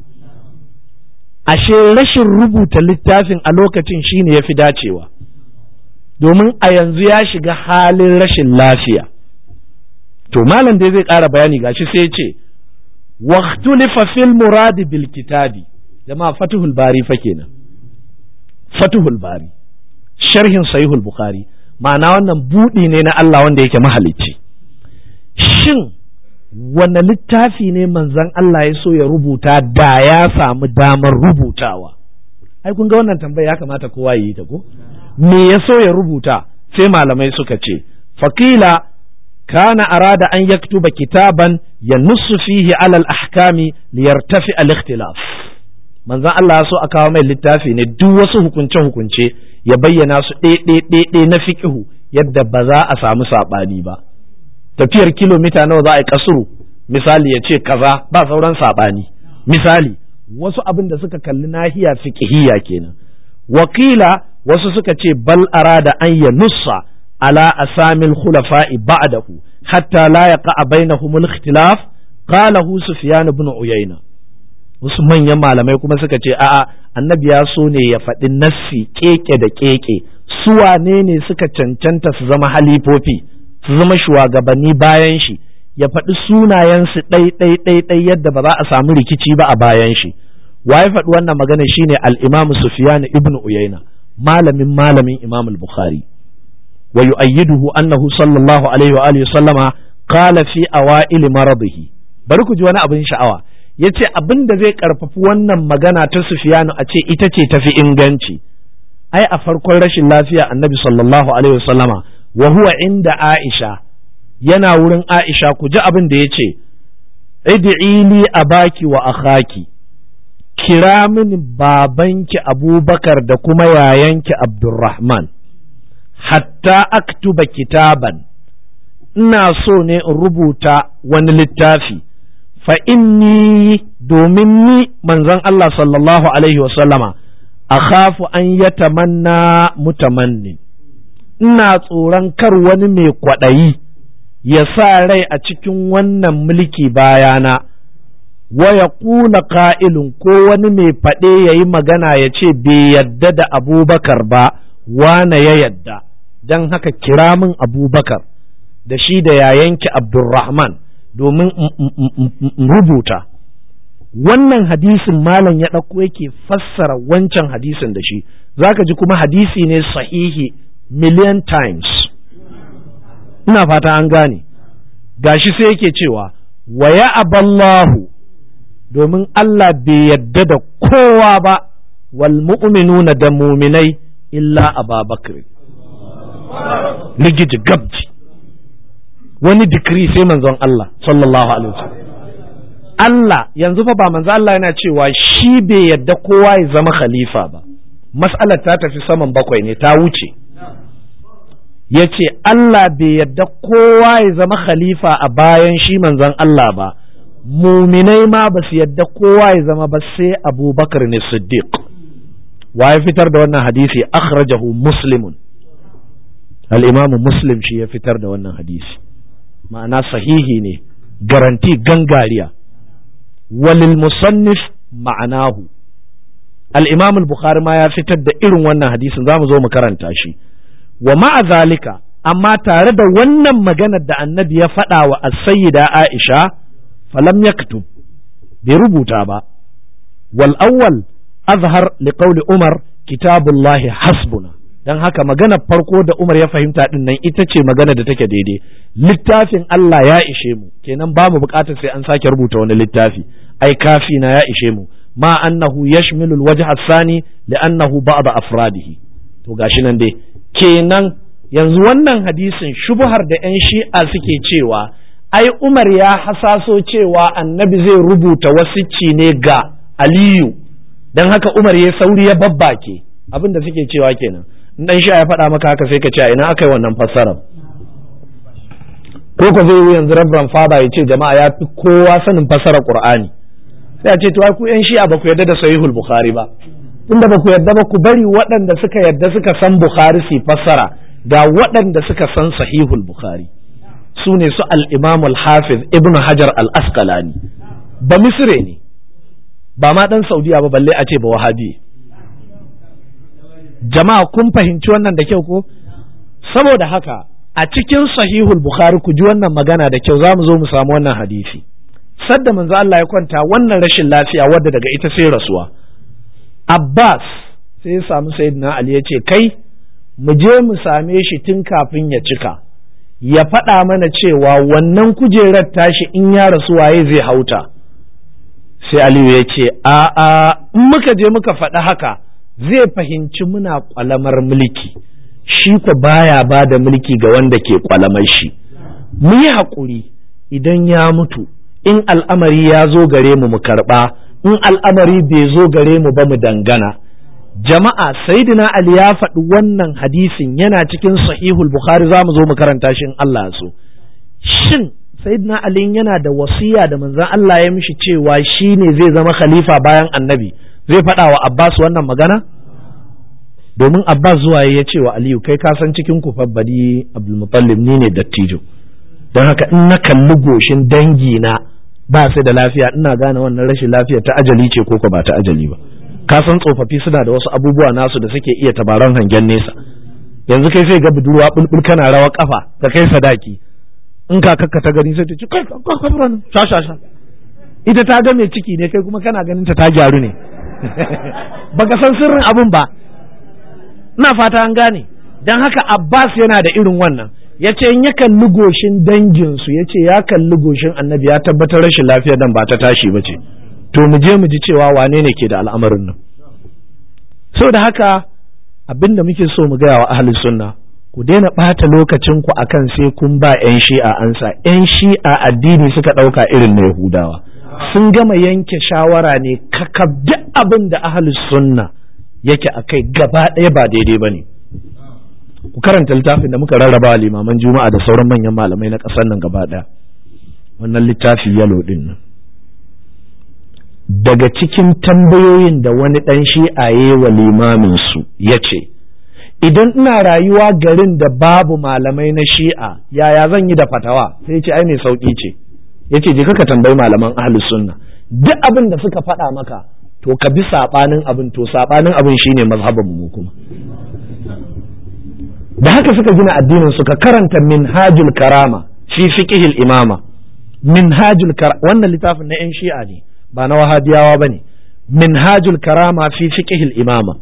ashe rashin rubuta littafin a lokacin shine ya fi dacewa domin a yanzu ya shiga halin rashin lafiya to malam dai zai ƙara bayani gashi sai ya ce waqtulifa fil muradi bil kitabi jama'a fatuhul bari fa kenan fatuhul bari sharhin sahihul bukhari ma'ana wannan buɗi ne na Allah wanda yake mahalicci shin wanne littafi ne manzon Allah ya so ya rubuta da ya samu damar rubutawa ai kun ga wannan tambaya ya kamata kowa yi ta ko me ya so ya rubuta sai malamai suka ce faqila kana arada an yaktuba kitaban yanussu fihi alal ahkami liyartafi al-ikhtilaf manzon Allah ya so a kawo mai littafi ne duk wasu hukunce hukunce ya bayyana su ɗe na fiƙihu yadda ba za a samu saɓani ba tafiyar kilomita nawa za a yi kasuru misali ya ce kaza ba sauran saɓani misali wasu abin da suka kalli nahiya fiƙihiyya kenan wakila wasu suka ce bal arada an ya nussa ala asamil khulafa'i ba'dahu hatta la yaqa bainahum al-ikhtilaf qalahu sufyan ibn uyayna wasu manyan malamai kuma suka ce a'a annabi ya so ne ya faɗi nassi keke da keke su wane ne suka cancanta su zama halifofi su zama shugabanni bayan shi ya faɗi sunayensu ɗai ɗai ɗai ɗai yadda ba za a samu rikici ba a bayan shi wa ya faɗi wannan magana shine al-Imam Sufyan ibn Uyayna malamin malamin Imam al-Bukhari wa yu'ayyiduhu annahu sallallahu alaihi wa alihi sallama qala fi awail maradihi bari ku ji wani abin sha'awa ya ce abin da zai karfafi wannan magana ta sufiyanu a ce ita ce tafi inganci ai a farkon rashin lafiya annabi sallallahu alaihi wasallama wa huwa inda aisha yana wurin aisha ku ji abin da ya ce id'ili abaki wa akhaki kira mini babanki abubakar da kuma yayanki abdurrahman hatta aktuba kitaban ina so ne in rubuta wani littafi fa inni domin ni manzon Allah sallallahu alaihi wasallama akhafu an yatamanna mutamanni ina tsoron kar wani mai kwaɗayi ya sa rai a cikin wannan mulki bayana wa ya ƙuna ƙa'ilun ko wani mai faɗe ya yi magana ya ce bai yadda da abubakar ba wane ya yadda don haka kira min abubakar da shi da yayanki abdulrahman domin rubuta wannan hadisin malam ya ɗauko yake fassara wancan hadisin da shi zaka ji kuma hadisi ne sahihi million times ina fata an gane gashi sai yake cewa wa ya aballahu domin Allah bai yadda da kowa ba wal mu'minuna da muminai illa ababakar ligiji gabji wani dikiri sai manzon Allah sallallahu alaihi wasallam Allah yanzu fa ba manzo Allah yana cewa shi bai yadda kowa ya zama khalifa ba mas'alar ta tafi saman bakwai ne ta wuce ya ce Allah bai yadda kowa ya zama khalifa a bayan shi manzon Allah ba muminai ma ba su yadda kowa ya zama ba sai abubakar ne siddiq wa ya fitar da wannan hadisi akhrajahu muslimun al-imam muslim shi ya fitar da wannan hadisi ma'ana sahihi ne garanti gangariya walil musannif ma'anahu al-imam al-bukhari ma ya fitar da irin wannan hadisin zamu zo mu karanta shi wa ma'a zalika amma tare da wannan maganar da annabi ya faɗa wa as-sayyida Aisha falam yaktub bai rubuta ba wal awwal azhar li qawli Umar kitabullahi hasbuna dan haka maganar farko da Umar ya fahimta din nan ita ce magana da take daidai littafin Allah ya ishe mu kenan ba mu bukatar sai an sake rubuta wani littafi ai kafi na ya ishe mu ma annahu yashmilu al-wajh ath-thani li'annahu ba'd afradihi to gashi nan dai kenan yanzu wannan hadisin shubuhar da 'yan shi'a suke cewa ai umar ya hasaso cewa annabi zai rubuta wasicci ne ga aliyu don haka umar ya sauri ya babbake abin da suke cewa kenan in dan shi'a ya faɗa maka haka sai ka ce ina aka yi wannan fassarar ko ko zai yi yanzu rabban fada ya ce jama'a ya fi kowa sanin fassarar qur'ani sai a ce to ku 'yan shi'a ba ku yarda da sahihul bukhari ba tunda ba ku yarda ba ku bari waɗanda suka yarda suka san Bukhari su fassara ga waɗanda suka san sahihul Bukhari su ne su al-Imam al-Hafiz Ibn Hajar al-Asqalani ba Misre ne ba ma ɗan Saudiya ba balle a ce ba Wahabi jama'a kun fahimci wannan da kyau ko saboda haka a cikin sahihul Bukhari ku ji wannan magana da kyau za mu zo mu samu wannan hadisi sadda manzo Allah ya kwanta wannan rashin lafiya wadda daga ita sai rasuwa Abbas sai ya samu Sayyidina Ali ya ce, Kai, mu je mu same shi tun kafin ya cika, ya faɗa mana cewa wannan kujerar tashi in ya rasu waye zai hauta. Sai Aliyu ya ce, A'a, in muka je muka faɗi haka, zai fahimci muna ƙwalamar mulki, shi ku baya ba da mulki ga wanda ke ƙwalamar shi. Mu yi haƙuri idan ya mutu, in al'amari ya zo gare mu mu karɓa. in al'amari bai zo gare mu ba mu dangana jama'a saidina ali ya faɗi wannan hadisin yana cikin sahihul bukhari za mu zo mu karanta shi in Allah so shin saidina ali yana da wasiya da manzon Allah ya mishi cewa shi ne zai zama khalifa bayan annabi zai faɗa wa Abbas wannan magana domin Abbas zuwa ya ce wa Aliyu kai ka san cikin ku fabbadi Abdul Muttalib ni ne dattijo don haka in na kalli goshin dangi na ba su da lafiya ina gane wannan rashin lafiya ta ajali ce ko ba ta ajali ba ka san tsofaffi suna da wasu abubuwa nasu da suke iya tabaran hangen nesa yanzu kai sai ga budurwa bulbul kana rawa kafa ka kai sadaki in ka kakka ta gani sai ta ce kai kafuran sha sha sha ita ta ga mai ciki ne kai kuma kana ganin ta ta gyaru ne baka san sirrin abun ba ina fata an gane dan haka Abbas yana da irin wannan ya ce in ya kalli goshin danginsu ya ce ya kalli goshin annabi ya tabbatar rashin lafiya dan ba ta tashi ba ce to mu je mu ji cewa wane ne ke da al'amarin nan da haka abin da muke so mu gaya wa ahli sunna ku daina ɓata lokacin ku akan sai kun ba 'yan shi'a ansa 'yan shi'a addini suka ɗauka irin na yahudawa sun gama yanke shawara ne kakab duk abin da ahli sunna yake a kai gaba ɗaya ba daidai ba ne ku karanta littafin da muka rarraba limaman juma'a da sauran manyan malamai na ƙasar nan gaba ɗaya wannan littafi yalo ɗin nan daga cikin tambayoyin da wani ɗan shi'aye wa limaminsu ya ce idan ina rayuwa garin da babu malamai na shi'a yaya zan yi da fatawa sai ce ai mai sauƙi ce ya ce je ka tambayi malaman ahlus sunna duk abin da suka faɗa maka to ka bi saɓanin abin to saɓanin abin shine mazhabin mu kuma da haka suka gina addinin suka karanta minhajul karama fi fiqhil imama minhajul karama wannan littafin na yan shi'a ne ba na wahabiyawa ba ne minhajul karama fi fiqhil imama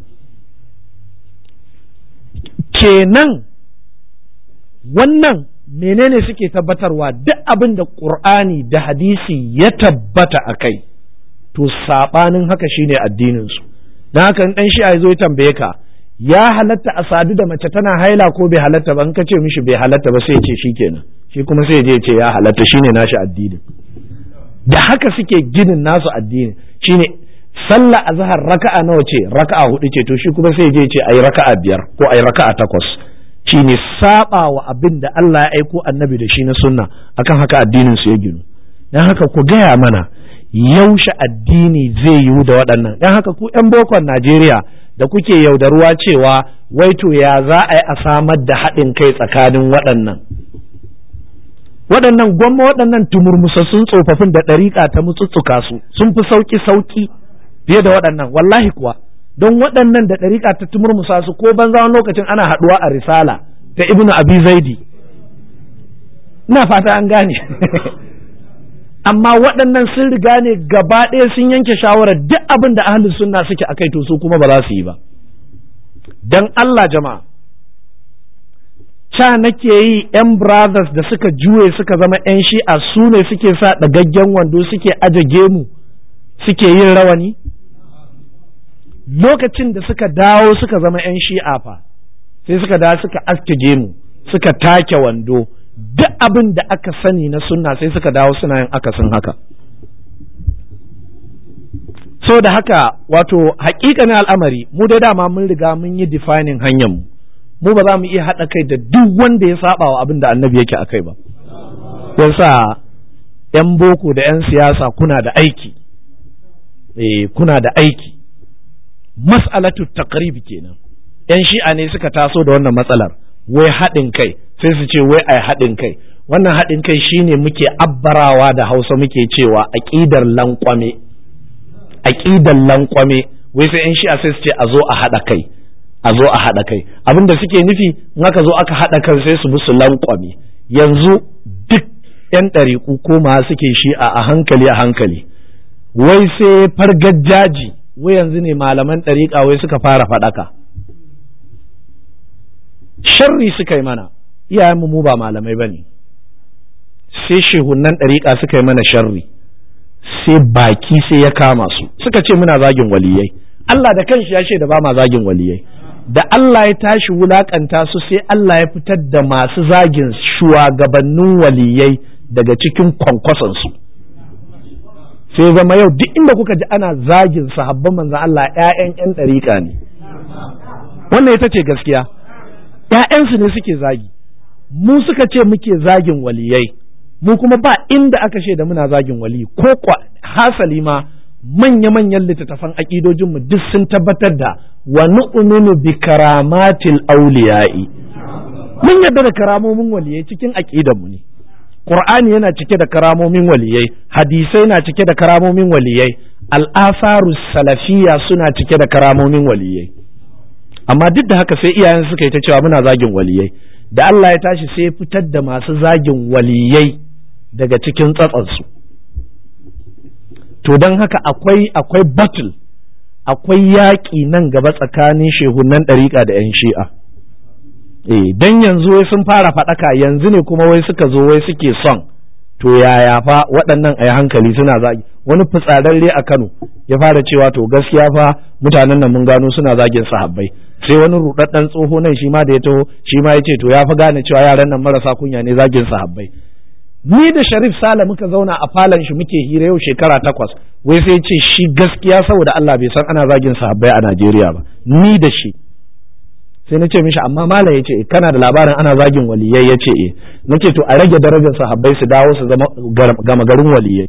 kenan wannan menene suke tabbatarwa duk abin da ƙur'ani da hadisi ya tabbata a kai to saɓanin haka shine addininsu don haka in ɗan shi'a zo ya tambaye ka ya halatta a sadu da mace tana haila ko bai halatta ba in ka ce mishi bai halatta ba sai ya ce shikenan shi kuma sai ya je ce ya halatta shine nashi addinin da haka suke ginin nasu addini shine sallah azhar raka'a nawa ce raka'a hudu ce to shi kuma sai je ce ai raka'a biyar ko ai raka'a takwas shine saba wa abin da Allah ya aiko annabi da shi na sunna akan haka addinin su ya ginu dan haka ku gaya mana yaushe addini zai yiwu da waɗannan dan haka ku yan bokon Najeriya da kuke yaudaruwa cewa wai to ya za a yi a samar da haɗin kai tsakanin waɗannan waɗannan gwamma waɗannan tumurmusassun tsofaffin da ɗariƙa ta mutsutsuka su sun fi sauƙi sauƙi fiye da waɗannan wallahi kuwa don waɗannan da ɗariƙa ta tumurmusa su ko banza wani lokacin ana haɗuwa a risala ta ibnu abi zaidi ina fata an gane amma waɗannan sun riga ne gaba ɗaya sun yanke shawarar duk abin da ahlus sunna suke akai to su kuma ba za su yi ba dan Allah jama'a ca nake yi yan brothers da suka juye suka zama yan shi'a su ne suke sa ɗagaggen wando suke aje gemu suke yin rawani lokacin da suka dawo suka zama yan shi'a fa sai suka dawo suka aske gemu suka take wando duk abin da aka sani na sunna sai suka dawo suna yin akasin haka so da haka wato hakikanin al'amari mu da dama mun riga mun yi defining hanyar mu mu ba za mu iya haɗa kai da duk wanda ya saba wa abin da annabi yake a kai ba yasa yan boko da yan siyasa kuna da aiki eh kuna da aiki mas'alatu taqrib kenan yan shi'a ne suka taso da wannan matsalar wai haɗin kai sai su ce wai ai haɗin kai wannan haɗin kai shine muke abbarawa da hausa muke cewa aƙidar lankwame aƙidar lankwame wai sai yan shi'a sai su ce a zo a haɗa kai a zo a haɗa kai abin da suke nufi in aka zo aka haɗa kan sai su bi su lankwame yanzu duk yan ɗariƙu ko ma suke shi'a a hankali a hankali wai sai fargajaji wai yanzu ne malaman ɗariƙa wai suka fara faɗaka sharri suka yi mana iyayenmu mu ba malamai ba ne sai shehunan ɗariƙa suka yi mana sharri sai baki sai ya kama su suka ce muna zagin waliyai Allah da kanshi ya ce da ba ma zagin waliyai da Allah ya tashi wulakanta su sai Allah ya fitar da masu zagin shugabannin waliyai daga cikin kwankwasonsu sai zama yau duk inda kuka ji ana zagin sahabban manzan Allah ‘ya'yan ‘yan ɗariƙa ne wannan ita ce gaskiya ‘ya'yansu ne suke zagi mu suka ce muke zagin waliyai mu kuma ba inda aka da muna zagin wali ko kwa hasali ma manya-manyan littattafan aƙidojinmu duk sun tabbatar da wa nu'minu bi karamatil auliya'i mun yarda da karamomin waliyai cikin aƙidanmu ne Qur'ani yana cike da karamomin waliyai hadisai na cike da karamomin waliyai al'asaru salafiya suna cike da karamomin waliyai amma duk da haka sai iyayen suka yi ta cewa muna zagin waliyai da Allah ya tashi sai fitar da masu zagin waliyai daga cikin tsatsansu to don haka akwai akwai battle akwai yaƙi nan gaba tsakanin shehunan ɗariƙa da 'yan shi'a eh dan yanzu wai sun fara faɗaka yanzu ne kuma wai suka zo wai suke son to yaya fa waɗannan a hankali suna zagi wani fitsararre a Kano ya fara cewa to gaskiya fa mutanen nan mun gano suna zagin sahabbai sai wani rudaddan tsoho nan shi ma da ya taho shi ma ya ce to ya fi gane cewa yaran nan marasa kunya ne zagin sahabbai ni da Sharif Sale muka zauna a falon shi muke hira yau shekara takwas wai sai ce shi gaskiya saboda Allah bai san ana zagin sahabbai a Najeriya ba ni da shi sai na ce mishi amma malam ya ce kana da labarin ana zagin waliyai ya ce eh na ce to a rage darajar sahabbai su dawo su zama gama garin waliyai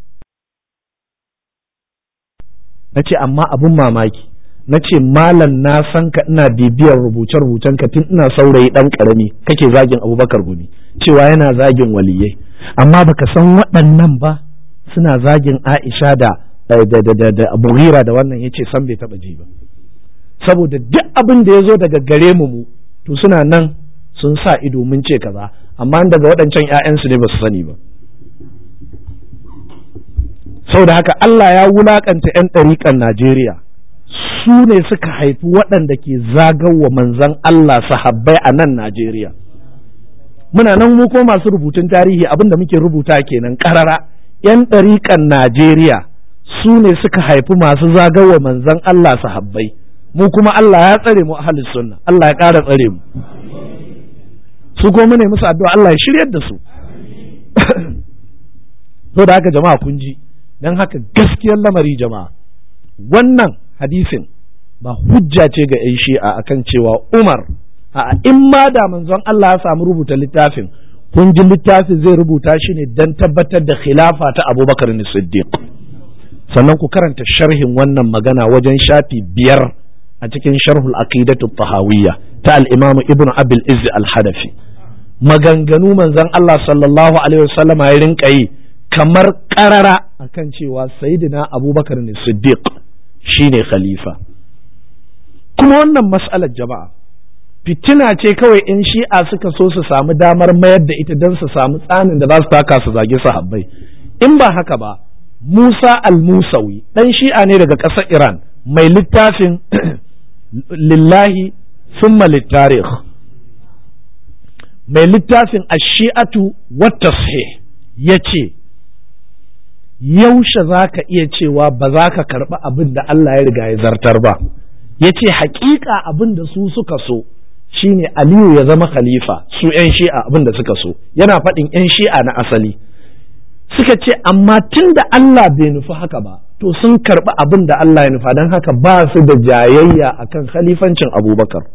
na ce amma abun mamaki na ce malam na san ka ina bibiyar rubuce-rubucen ka tun ina saurayi dan karami kake zagin abubakar gumi cewa yana zagin waliyai amma baka san waɗannan ba suna zagin aisha da da da abu da wannan yace san bai taba ji ba saboda duk abin da ya zo daga gare mu mu to suna nan sun sa ido mun ce kaza amma daga waɗancan 'ya'yansu ne ba su sani ba saboda haka Allah ya wulakanta 'yan ɗariƙan Najeriya su ne suka haifi waɗanda ke zagawa manzan Allah sahabbai a nan Najeriya muna nan mu ko masu rubutun tarihi abin da muke rubuta kenan ƙarara 'yan ɗariƙan Najeriya su ne suka haifi masu zagawa manzan Allah sahabbai mu kuma Allah ya tsare mu ahlus sunna Allah ya ƙara tsare mu su ko mu ne musu addu'a Allah ya shiryar da su to da haka jama'a kun ji dan haka gaskiyar lamari jama'a wannan hadisin ba hujja ce ga 'yan shi'a akan cewa Umar a in ma da manzon Allah ya samu rubuta littafin kun ji littafin zai rubuta shi ne dan tabbatar da khilafa ta Abubakar Siddiq sannan ku karanta sharhin wannan magana wajen shafi biyar a cikin sharhul aqidatu tahawiyya ta al-imamu ibnu abil izz al-hadafi maganganu manzon Allah sallallahu alaihi wasallam ya rinka yi kamar karara akan cewa sayyidina abubakar ne siddiq shine khalifa kuma wannan mas'alar jama'a fitina ce kawai in shi'a suka so su samu damar mayar da ita don su samu tsanin da za su taka su zage sahabbai in ba haka ba Musa al-Musawi dan shi'a ne daga ƙasar Iran mai littafin lillahi summa littarikh mai littafin ashi'atu wata ya ce yaushe za ka iya cewa ba za ka karɓi abin da Allah ya riga ya zartar ba ya ce haƙiƙa abin da su suka so shine aliyu ya zama khalifa su 'yan shi'a abin da suka so yana faɗin 'yan shi'a na asali suka ce amma tun da Allah bai nufi haka ba to sun karɓi abin da Allah ya nufa don haka ba su da jayayya akan khalifancin abubakar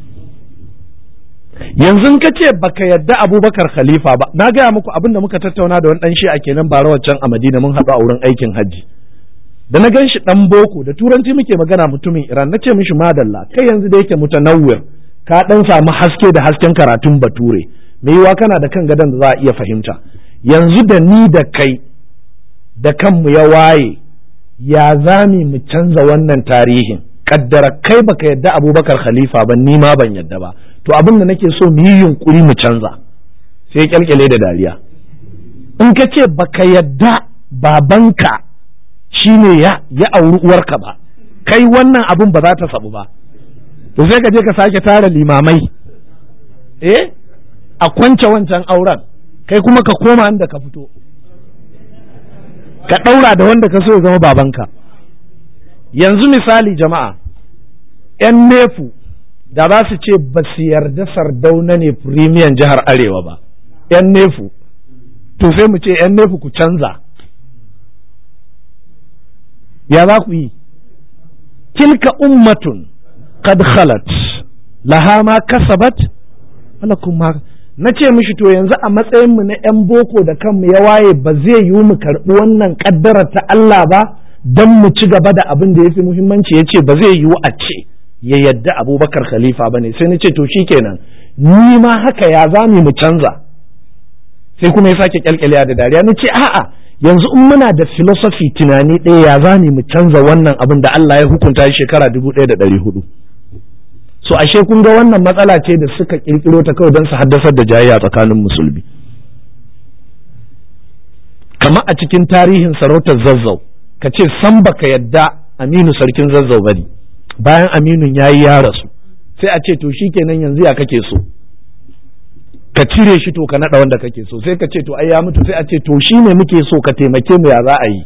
yanzu ka ce baka yadda abubakar khalifa ba na gaya muku abin da muka tattauna da wani dan shi a kenan bara waccan a madina mun haɗu a wurin aikin hajji da na gan shi dan boko da turanci muke magana mutumin iran na ce mishi madalla kai yanzu da yake mutanawwir ka dan samu haske da hasken karatun bature me yiwa kana da kan gadon da za a iya fahimta yanzu da ni da kai da kanmu ya waye ya zami mu canza wannan tarihin kaddara kai baka yadda abubakar khalifa ba ni ma ban yadda ba to abin da nake so mu yi yunkuri mu canza sai kyalkyale da dariya in ka ce baka yadda babanka shine ya ya auri uwarka ba kai wannan abin ba za ta sabu ba to sai ka je ka sake tara limamai eh a kwance wancan auren kai kuma ka koma inda ka fito ka ɗaura da wanda ka so ya zama babanka yanzu misali jama'a 'yan nefu da za su ce ba su yarda sardauna ne firimiyan jihar arewa ba 'yan nefu to sai mu ce 'yan nefu ku canza ya za ku yi tilka ummatun qad khalat laha ma kasabat walakum ma na ce mishi to yanzu a matsayinmu na 'yan boko da kanmu ya waye ba zai yiwu mu karɓi wannan ƙaddara ta Allah ba don mu ci gaba da abin da ya fi muhimmanci ya ce ba zai yiwu a ce ya yadda abubakar khalifa ba ne sai na ce to kenan ni ma haka ya za mu canza sai kuma ya sake kyalkyalya da dariya na ce a'a yanzu in muna da philosophy tunani ɗaya ya za mu canza wannan abin da Allah ya hukunta shekara dubu ɗaya da ɗari hudu so ashe kun ga wannan matsala ce da suka kirkiro ta kawai don su haddasar da jayayya tsakanin musulmi kama a cikin tarihin sarautar zazzau ka ce san baka yadda aminu sarkin zazzau bane bayan aminun ya yi ya rasu sai a ce to shikenan yanzu ya kake so ka cire shi to ka naɗa wanda kake so sai ka ce to ai ya mutu sai a ce to shi ne muke so ka taimake mu ya za a yi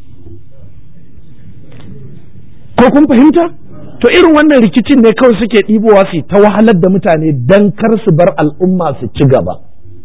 ko kun fahimta to irin wannan rikicin ne kawai suke ɗibowa su ta wahalar da mutane dan kar su bar al'umma su ci gaba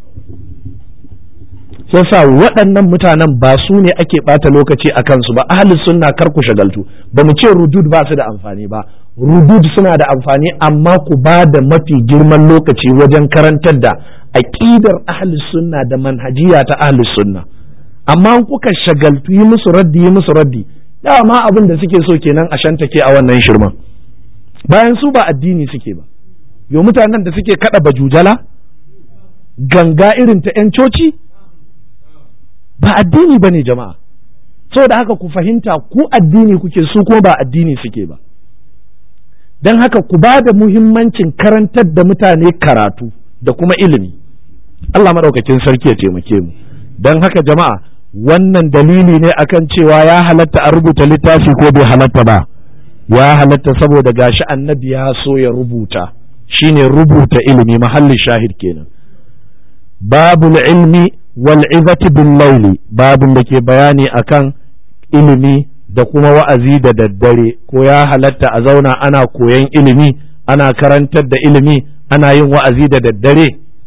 yasa waɗannan mutanen ba su ne ake ɓata lokaci a kansu ba ahli sunna kar ku shagaltu ba mu ce rudud ba su da amfani ba rudud suna da amfani amma ku ba da mafi girman lokaci wajen karantar da aƙidar ahli sunna da manhajiya ta ahli sunna amma kuka shagaltu yi musu raddi yi musu raddi dama abin da suke so kenan a shantake a wannan shirman bayan su ba addini suke ba yo mutanen da suke kada bajujala ganga irin ta 'yan coci ba addini ba ne jama'a saboda haka ku fahimta ku addini kuke su kuma ba addini suke ba don haka ku ba da muhimmancin karantar da mutane karatu da kuma ilimi Allah maɗaukakin sarki ya taimake mu don haka jama'a wannan dalili ne akan cewa ya halatta a rubuta littafi ko bai halatta ba ya halatta saboda gashi annabi ya so ya rubuta shine rubuta ilimi mahallin shahid kenan babul ilmi wal'izati bin laili babin da ke bayani akan ilimi da kuma wa'azi da daddare ko ya halatta a zauna ana koyan ilimi ana karantar da ilimi ana yin wa'azi da daddare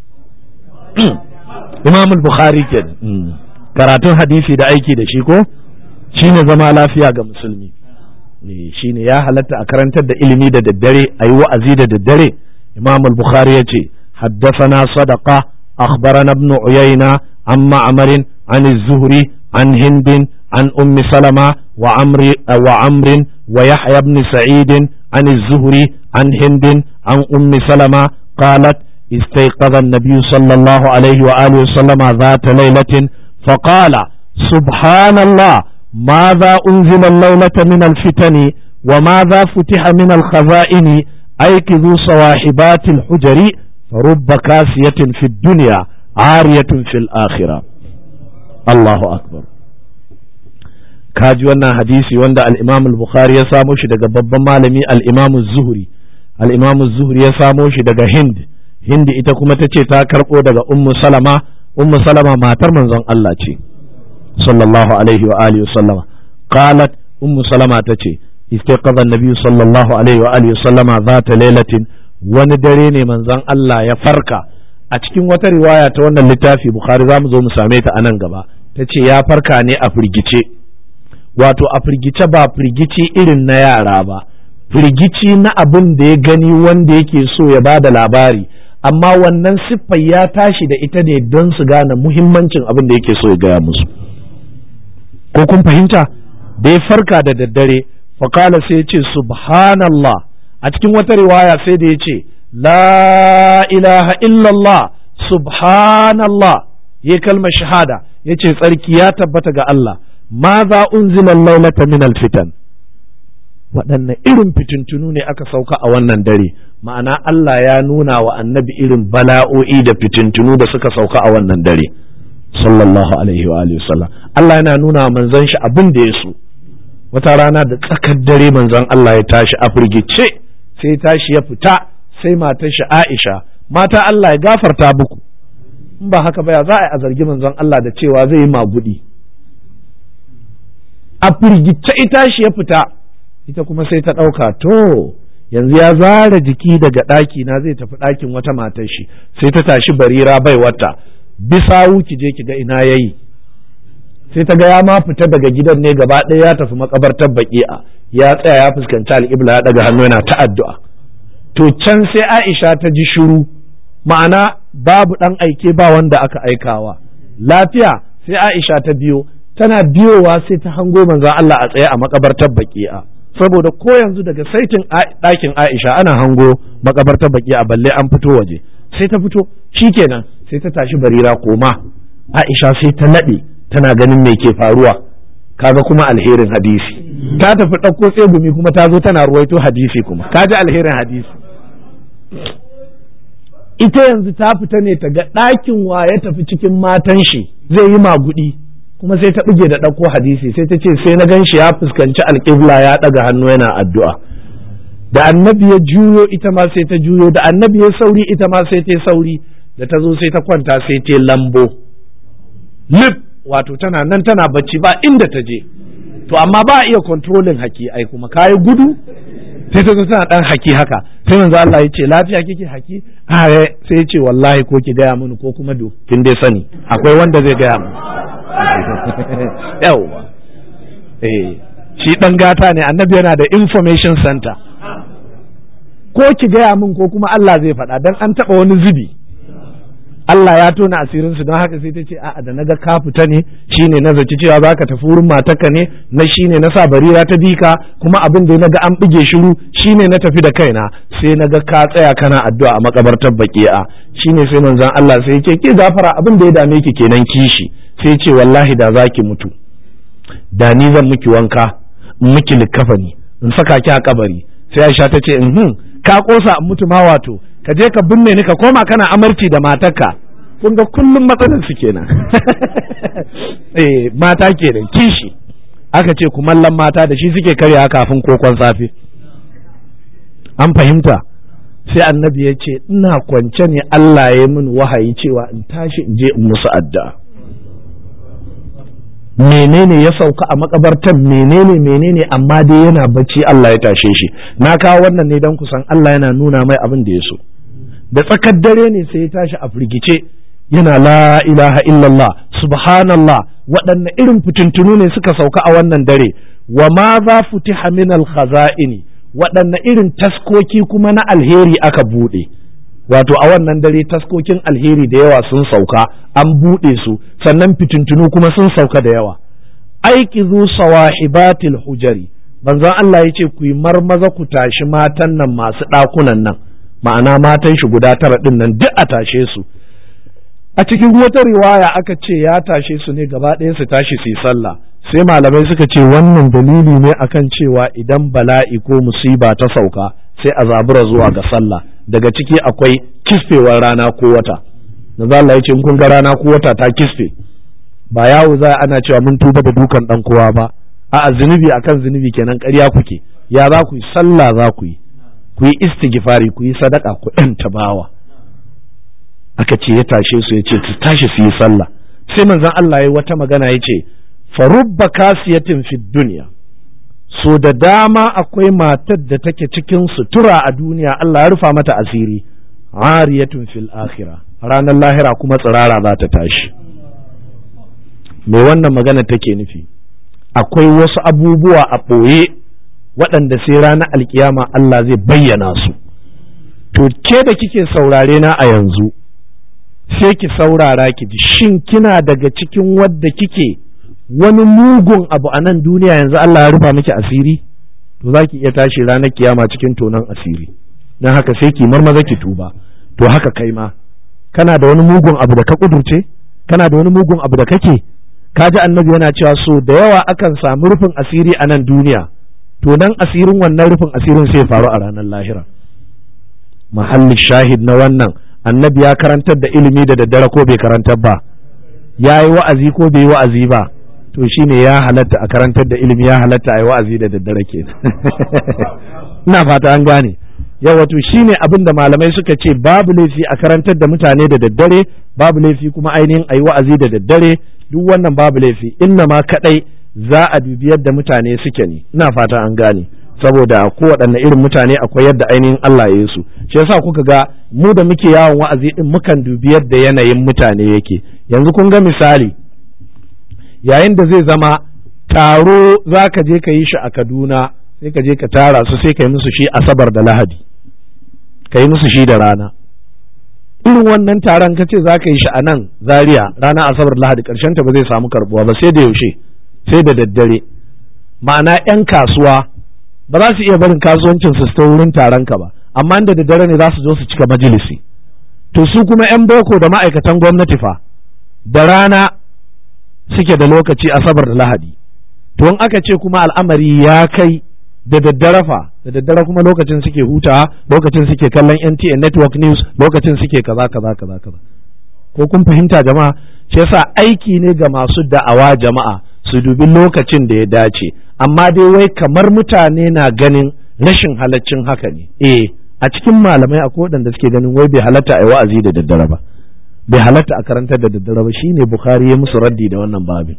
imam bukhari ke karatun hadisi da aiki da shi ko shine zama lafiya ga musulmi shine ya halatta a karantar da ilimi da daddare a yi wa'azi da daddare imam bukhari ya ce haddasa صدقة أخبرنا ابن عيينة عن معمر عن الزهري عن هند عن أم سلمة وعمر وعمر ويحيى بن سعيد عن الزهري عن هند عن أم سلمة قالت استيقظ النبي صلى الله عليه وآله وسلم ذات ليلة فقال سبحان الله ماذا أنزل الليلة من الفتن وماذا فتح من الخزائن أيكذوا صواحبات الحجر فرب كاسية في الدنيا عارية في الآخرة الله أكبر kaji wannan hadisi wanda al-Imam al-Bukhari ya samo shi daga babban malami al-Imam az-Zuhri al-Imam az-Zuhri ya samo shi daga Hind Hind ita kuma tace ta karbo daga Ummu Salama Ummu Salama matar manzon Allah ce sallallahu alaihi wa alihi wa sallama qalat Ummu Salama tace istaqadha an-nabi sallallahu alaihi wa alihi wa sallama zata lailatin wani dare ne manzon Allah ya farka a cikin wata riwaya ta wannan littafi Bukhari za mu zo mu same ta a nan gaba ta ce ya farka ne a firgice wato a firgice ba firgici irin na yara ba firgici na abin da ya gani wanda yake so ya ba da labari amma wannan siffar ya tashi da ita ne don su gane muhimmancin abin da yake so ya gaya musu ko kun fahimta da ya farka da daddare fakala sai ya ce subhanallah a cikin wata riwaya sai da ya ce la ilaha illallah subhanallah ya kalmar shahada ya ce tsarki ya tabbata ga Allah ma za unzila laulata min alfitan waɗanne irin fitintunu ne aka sauka a wannan dare ma'ana Allah ya nuna wa annabi irin bala'o'i da fitintunu da suka sauka a wannan dare sallallahu alaihi wa alihi wasallam Allah yana nuna wa manzon shi abin da ya so wata rana da tsakar dare manzon Allah ya tashi a firgice sai tashi ya fita sai matar shi Aisha mata Allah ya gafarta muku in ba haka ba ya za a zargi manzon Allah da cewa zai yi magudi a firgice ita shi ya fita ita kuma sai ta ɗauka to yanzu ya zara jiki daga ɗaki na zai tafi ɗakin wata matar shi sai ta tashi barira bai wata bisa ki je ki ga ina yayi sai ta ga ya ma fita daga gidan ne gaba ɗaya ya tafi makabartar baki'a ya tsaya ya fuskanci al'ibla ya ɗaga hannu yana ta addu'a to can sai Aisha ta ji shiru ma'ana babu ɗan aike ba wanda aka aikawa lafiya sai Aisha ta biyo tana biyowa sai ta hango manzon Allah a tsaye a makabartar baki'a saboda ko yanzu daga saitin ɗakin Aisha ana hango makabartar baki'a balle an fito waje sai ta fito shikenan sai ta tashi barira koma Aisha sai ta naɗe tana ganin me ke faruwa kaga kuma alherin hadisi ta tafi ɗauko tsegumi kuma ta zo tana ruwaito hadisi kuma kaji alherin hadisi ita yanzu ta fita ne ta ga ɗakin wa ya tafi cikin matan shi zai yi magudi kuma sai ta buge da ɗauko hadisi sai ta ce sai na gan shi ya fuskanci alƙibla ya ɗaga hannu yana addu'a da annabi ya juyo ita ma sai ta juyo da annabi ya sauri ita ma sai ta sauri da ta zo sai ta kwanta sai ta lambo lip wato tana nan tana bacci ba inda ta je to amma ba a iya controlling haki ai kuma kayi gudu sai ta zo tana dan haki haka sai manzo Allah ya ce lafiya kike haki a sai ya ce wallahi ko ki gaya mini ko kuma do kin dai sani akwai wanda zai gaya mu yawa eh shi dan gata ne annabi yana da information center ko ki gaya min ko kuma Allah zai faɗa dan an taɓa wani zubi Allah ya tona asirin su don haka sai ta ce a'a da naga ka fita ne shine na zaci cewa zaka tafi wurin matarka ne na shine na sa barira ta bika kuma abin da naga an bige shiru shine na tafi da kaina sai naga ka tsaya kana addu'a a makabartar baki'a shine sai manzon Allah sai yake ki gafara abin da ya dame ki kenan kishi sai ce wallahi da zaki mutu da ni zan miki wanka in miki likafani in saka ki a kabari sai Aisha ta ce in ka kosa in mutu ma wato ka je ka binne ni ka koma kana amarci da matarka kun ga kullum matsalar su kenan eh mata kenan kishi aka ce kumallon mata da shi suke karya kafin kokon safe an fahimta sai annabi ya ce ina kwance ne Allah ya min wahayi cewa in tashi in je in musu addu'a menene ya sauka a makabartan menene menene amma dai yana bacci Allah ya tashe shi na kawo wannan ne don kusan Allah yana nuna mai abin da ya so da tsakar dare ne sai ya tashi a firgice yana la ilaha illallah subhanallah waɗanne irin fitintunu ne suka sauka a wannan dare wa ma za futiha min al-khaza'ini waɗanne irin taskoki kuma na alheri aka buɗe wato a wannan dare taskokin alheri da yawa sun sauka an buɗe su sannan fitintunu kuma sun sauka da yawa aiki zu sawahibatil hujari manzon Allah ya ce ku yi marmaza ku tashi matan nan masu ɗakunan nan ma'ana matan shi guda tara ɗin nan duk a tashe su a cikin wata riwaya aka ce ya tashe su ne gaba ɗaya su tashi su yi sallah sai malamai suka ce wannan dalili ne akan cewa idan bala'i ko musiba ta sauka sai a zabura zuwa ga sallah daga ciki akwai kisfewar rana ko wata na Allah ya ce in kun ga rana ko wata ta kisfe ba yawo za ana cewa mun tuba da dukan dan kowa ba a'a zunubi akan zunubi kenan ƙarya kuke ya za ku yi sallah za ku yi ku yi istighfari ku yi sadaka ku ɗan tabawa aka ce ya tashe su ya ce su tashi su yi sallah sai manzon Allah ya wata magana ya ce farubba kasiyatin fid duniya so da dama akwai matar da take cikin sutura a duniya Allah ya rufa mata asiri ariyatun fil akhira ranar lahira kuma tsirara za ta tashi me wannan magana take nufi akwai wasu abubuwa a ɓoye waɗanda sai ranar alkiyama Allah zai bayyana su to ke da kike saurare na a yanzu sai ki saurara ki ji shin kina daga cikin wadda kike wani mugun abu a nan duniya yanzu Allah ya rufa miki asiri to za ki iya tashi ranar kiyama cikin tonon asiri don haka sai ki marmaza ki tuba to haka kai ma kana da wani mugun abu da ka kudurce kana da wani mugun abu da kake ka ji annabi yana cewa so da yawa akan samu rufin asiri a nan duniya to nan asirin wannan rufin asirin sai faru a ranar lahira mahallin shahid na wannan annabi ya karantar da ilimi da daddare ko bai karantar ba ya yi wa'azi ko bai yi wa'azi ba to shine ya halatta a karantar da ilimi ya halatta a yi wa'azi da daddare ke ina fata an gane yawa to shine abin da malamai suka ce babu laifi a karantar da mutane da daddare babu laifi kuma ainihin a yi wa'azi da daddare duk wannan babu laifi inna ma kadai za a dubi yadda mutane suke ne ina fata an gane saboda kowaɗanne irin mutane akwai yadda ainihin Allah ya yi su shi yasa kuka ga mu da muke yawon wa'azi din mukan dubi yadda yanayin mutane yake yanzu kun ga misali yayin da zai zama taro za ka je ka yi shi a Kaduna sai ka je ka tara su sai ka yi musu shi asabar da lahadi ka yi musu shi da rana irin wannan taron ka ce za ka yi shi a nan zaria rana asabar lahadi karshen ta ba zai samu karbuwa ba sai da yaushe sai da daddare ma'ana 'yan kasuwa ba za su iya barin kasuwancin su ta wurin taron ka ba amma da daddare ne za su zo su cika majalisi to su kuma 'yan boko da ma'aikatan gwamnati fa da rana suke da lokaci asabar da lahadi to in aka ce kuma al'amari ya kai da daddare fa da daddare kuma lokacin suke hutawa lokacin suke kallon NTA network news lokacin suke kaza kaza kaza kaza ko kun fahimta jama'a shi yasa aiki ne ga masu da'awa jama'a su dubi lokacin da ya dace amma dai wai kamar mutane na ganin rashin halaccin haka ne eh a cikin malamai akwai waɗanda suke ganin wai bai halatta a yi wa'azi da daddare ba bai halatta a karantar da daddare ba shine bukhari ya musu raddi da wannan babin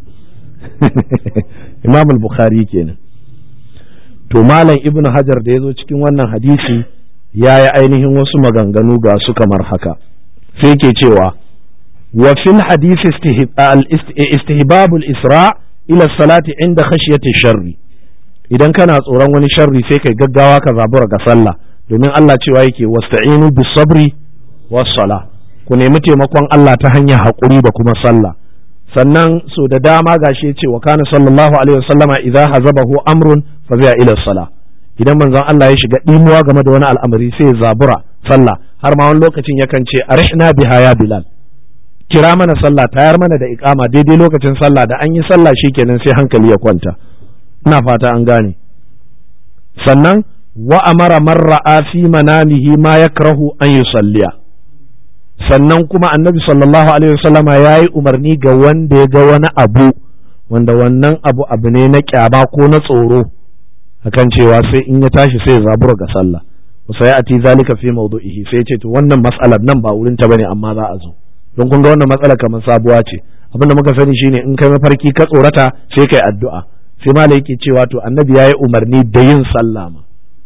imam al-bukhari kenan to malam ibn hajar da ya zo cikin wannan hadisi ya yi ainihin wasu maganganu ga su kamar haka sai ke cewa wa fil hadisi istihbabul isra ila salati inda khashyati sharri idan kana tsoron wani sharri sai kai gaggawa ka zabura ga sallah domin Allah cewa yake wasta'inu bis sabri was sala ku nemi taimakon Allah ta hanyar haƙuri da kuma sallah sannan so da dama gashi ya ce wa kana sallallahu alaihi wasallama idza hazabahu amrun fa zai ila sala idan manzon Allah ya shiga dimuwa game da wani al'amari sai ya zabura sallah har ma wani lokacin yakan ce arihna biha ya bilal kira mana sallah tayar mana da iqama daidai lokacin sallah da an yi sallah shikenan sai hankali ya kwanta ina fata an gane sannan wa amara man ra'a fi manamihi ma yakrahu an yusalliya sannan kuma annabi sallallahu alaihi wasallama ya yi umarni ga wanda ya ga wani abu wanda wannan abu abu ne na kyama ko na tsoro akan cewa sai in ya tashi sai ya zabura ga sallah sai ati zalika fi mawdu'ihi sai ce to wannan mas'alar nan ba wurin ta bane amma za a zo don kun ga wannan matsala kamar sabuwa ce abinda muka sani shine in kai mafarki ka tsorata sai kai addu'a sai malai yake cewa to annabi ya yi umarni da yin sallah ma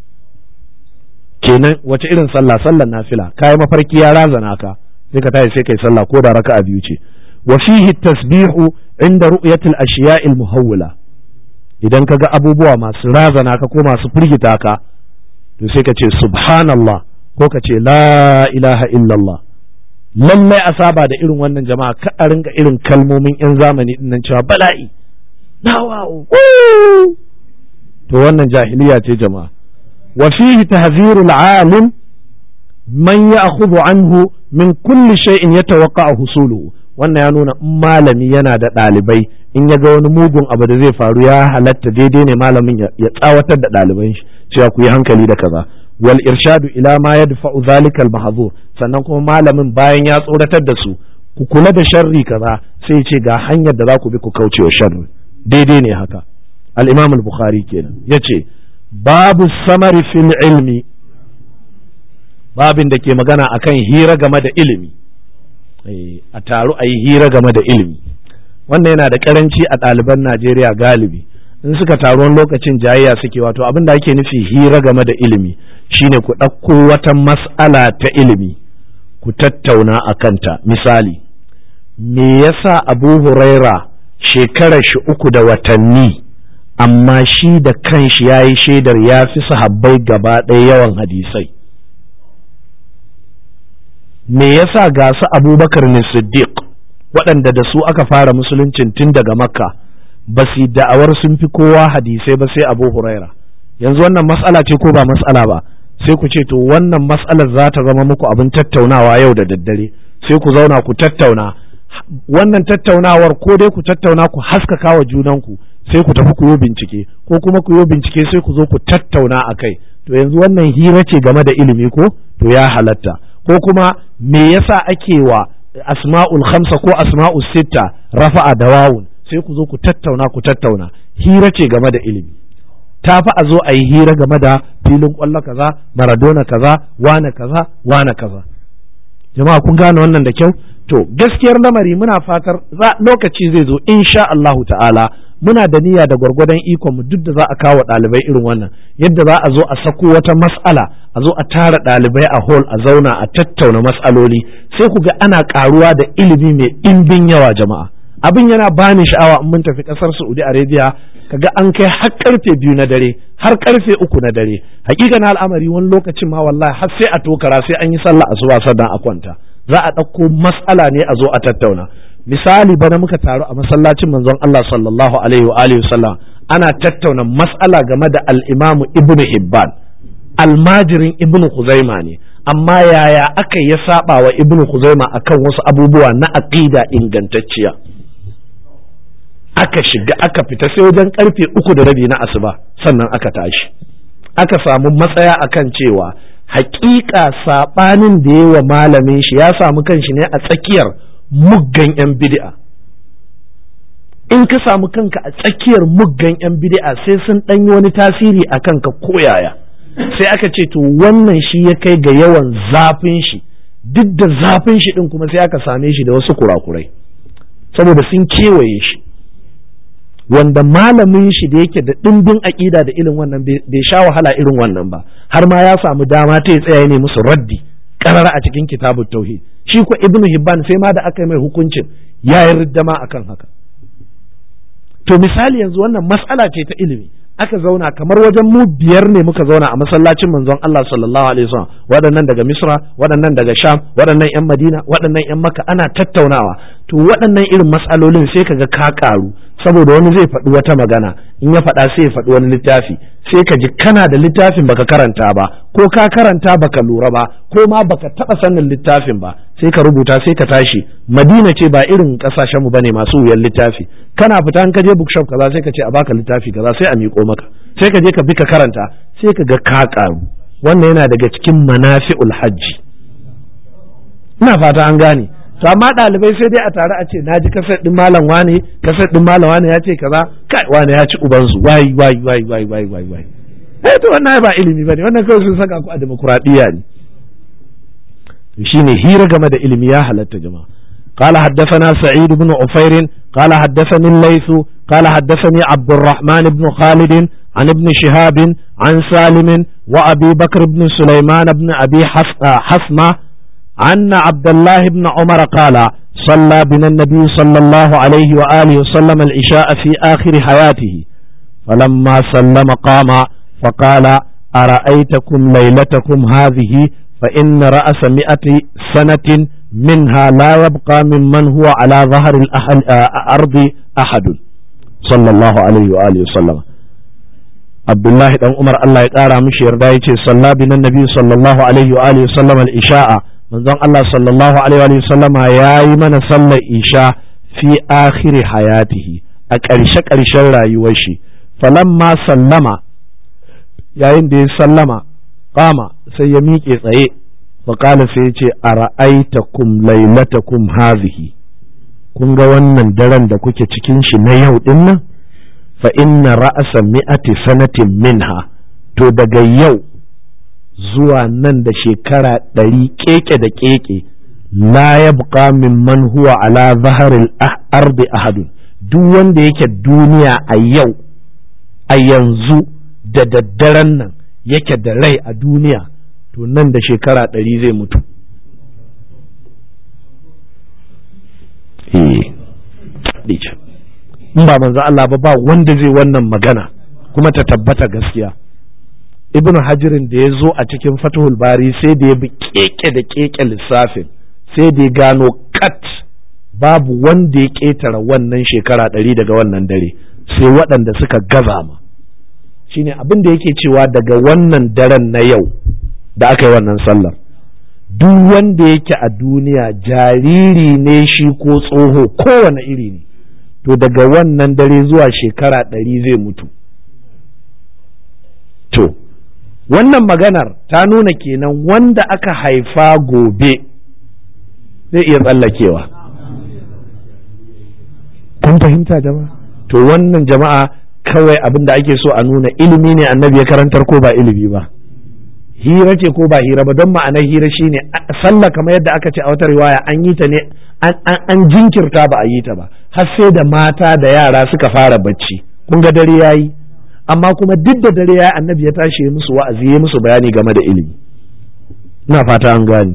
kenan wace irin sallah sallar nafila kai mafarki ya razana ka sai ka tashi sai kai sallah ko da raka'a biyu ce wa fihi tasbihu inda ru'yatil ashiya'il muhawwila idan ka ga abubuwa masu razana ka ko masu firgita ka to sai ka ce subhanallah ko ka ce la ilaha illallah lallai a saba da irin wannan jama'a ka a ringa irin kalmomin yan zamani din nan cewa bala'i dawa to wannan jahiliya ce jama'a wa fihi tahzirul alim man ya'khudhu anhu min kulli shay'in yatawaqqa husuluhu wannan ya nuna in malami yana da ɗalibai in ya ga wani mugun abu da zai faru ya halatta daidai ne malamin ya tsawatar da ɗaliban shi cewa ku yi hankali da kaza wal irshadu ila ma yadfa'u zalikal mahzur sannan kuma malamin bayan ya tsoratar da su ku kula da sharri kaza sai ya ce ga hanyar da za ku bi ku kauce wa sharri daidai ne haka al-imam al-bukhari kenan yace babu samari fil ilmi babin da ke magana akan hira game da ilimi a taru a yi hira game da ilimi wannan yana da karanci a ɗaliban najeriya galibi in suka taru wani lokacin jayayya suke wato abin da ake nufi hira game da ilimi shine ku ɗauko wata mas'ala ta ilimi ku tattauna a kanta misali me yasa abu huraira shekarar shi uku da watanni amma shi da kanshi ya yi shaidar ya fi sahabbai gaba ɗaya yawan hadisai me yasa ga su abubakar ne siddiq waɗanda da su aka fara musuluncin tun daga makka ba su da'awar sun fi kowa hadisai ba sai abu huraira yanzu wannan matsala ce ko ba matsala ba sai ku ce to wannan matsalar za ta zama muku abin tattaunawa yau da daddare sai ku zauna ku tattauna wannan tattaunawar ko dai ku tattauna ku haskaka wa junanku sai ku tafi ku yi bincike ko kuma ku yi bincike sai ku zo ku tattauna a kai to yanzu wannan hira ce game da ilimi ko to ya halatta ko kuma me yasa ake wa asma'ul khamsa ko asma'ul sitta rafa'a da wawun sai ku zo ku tattauna ku tattauna hira ce game da ilimi ta fi a zo a yi hira game da filin kwallo kaza maradona kaza wane kaza wane kaza jama'a kun gane wannan da kyau to gaskiyar lamari muna fatar lokaci zai zo insha Allahu ta'ala muna da niyya da gwargwadon ikon mu duk da za a kawo ɗalibai irin wannan yadda za a zo a sako wata mas'ala a zo a tara ɗalibai a hall a zauna a tattauna mas'aloli sai ku ga ana karuwa da ilimi mai ɗimbin yawa jama'a abin yana bani sha'awa in mun tafi ƙasar Saudi Arabia kaga an kai har karfe biyu na dare har karfe uku na dare hakika na al'amari wani lokacin ma wallahi har sai a tokara sai an yi sallah asuba sannan a kwanta za a ɗauko mas'ala ne a zo a tattauna misali bana muka taru a masallacin manzon Allah sallallahu alaihi wa alihi sallam ana tattauna mas'ala game da al-Imam Ibn Hibban almajirin Ibn Khuzaima ne amma yaya aka ya saba wa Ibn Khuzaima akan wasu abubuwa na aqida ingantacciya aka shiga aka fita sai wajen karfe uku da rabi na asuba sannan aka tashi aka samu matsaya akan cewa hakika sabanin da yawa malamin shi ya samu kanshi ne a tsakiyar muggan 'yan bid'a in ka samu kanka a tsakiyar muggan 'yan bid'a sai sun ɗanyi wani tasiri a kanka koyaya sai aka ce to wannan shi ya kai ga yawan zafin shi duk da zafin shi din kuma sai aka same shi da wasu kurakurai saboda sun kewaye shi wanda malamin shi da yake da ɗimbin aƙida da irin wannan bai sha wahala irin wannan ba har ma ya samu dama ta tsaya ne musu raddi karara a cikin kitabut tauhid shi ko ibnu hibban sai ma da aka yi mai hukuncin ya yi riddama akan haka to misali yanzu wannan mas'ala ce ta ilimi aka zauna kamar wajen mu biyar ne muka zauna a masallacin manzon Allah sallallahu alaihi wasallam waɗannan daga Misra waɗannan daga Sham waɗannan ƴan Madina waɗannan ƴan Makka ana tattaunawa to waɗannan irin matsalolin sai kaga ka karu saboda wani zai faɗi wata magana in ya faɗa sai ya faɗi wani littafi sai ka ji kana da littafin baka karanta ba ko ka karanta baka lura ba ko ma baka taɓa sanin littafin ba sai ka rubuta sai ka tashi Madina ce ba irin ƙasashenmu bane masu wuyan littafi kana fita in ka je bookshop kaza sai ka ce a baka littafi kaza sai a miƙo maka sai ka je ka bi ka karanta sai ka ga ka karu wannan yana daga cikin manafi'ul hajji ina fata an gane to amma ɗalibai sai dai a tare a ce na ji kasar ɗin malam wane kasar ɗin malam wane ya ce kaza kai wane ya ci ubansu wai wai wai wai wai wai wai eh to wannan ba ilimi bane wannan kawai sun saka ku a demokuraɗiyya ne shine hira game da ilimi ya halatta jama'a قال حدثنا سعيد بن عفير قال حدثني الليث قال حدثني عبد الرحمن بن خالد عن ابن شهاب عن سالم وأبي بكر بن سليمان بن أبي حسمة أن عبد الله بن عمر قال صلى بنا النبي صلى الله عليه وآله وسلم العشاء في آخر حياته فلما سلم قام فقال أرأيتكم ليلتكم هذه فإن رأس مئة سنة منها لا يبقى ممن هو على ظهر الأرض أحد صلى الله عليه وآله وسلم عبد الله بن عمر الله يقارى مش يرضى صلى بنا النبي صلى الله عليه وآله وسلم العشاء manzon Allah sallallahu alaihi wa sallama ya yi mana sallar isha fi akhiri hayatihi a ƙarshe ƙarshen rayuwar shi falamma sallama yayin da ya sallama kama sai ya miƙe tsaye faƙala sai ya ce a ra'aitakum lailatakum hazihi kun ga wannan daren da kuke cikin shi na yau din nan fa inna ra'asa mi'ati sanatin minha to daga yau zuwa nan da shekara ɗari keke da keke la ya buƙa min man huwa ala zaharil ardi ahadun duk wanda yake duniya a yau a yanzu da daddaren nan yake da rai a duniya to nan da shekara ɗari zai mutu in ba manzo Allah ba ba wanda zai wannan magana kuma ta tabbata gaskiya ibnu hajirin da ya zo a cikin fatahul bari sai da ya bi keke da keke lissafin sai da ya gano kat babu wanda ya ƙetare wannan shekara ɗari daga wannan dare sai waɗanda suka gaza ma shine abin da yake cewa daga wannan daren na yau da aka yi wannan sallar duk wanda yake a duniya jariri ne shi ko tsoho kowane iri ne to daga wannan dare zuwa shekara ɗari zai mutu to wannan maganar ta nuna kenan wanda aka haifa gobe zai iya tsallakewa kun fahimta jama'a to wannan jama'a kawai abin da ake so a nuna ilimi ne annabi ya karantar ko ba ilimi ba hira ce ko ba hira ba don ma'anar hira shine sallah kamar yadda aka ce a wata riwaya an yi ta ne an jinkirta ba a yi ta ba har sai da mata da yara suka fara bacci kun ga dare yayi amma kuma duk da dare yayi annabi ya tashi musu wa'azi ya musu bayani game da ilimi ina fata an gane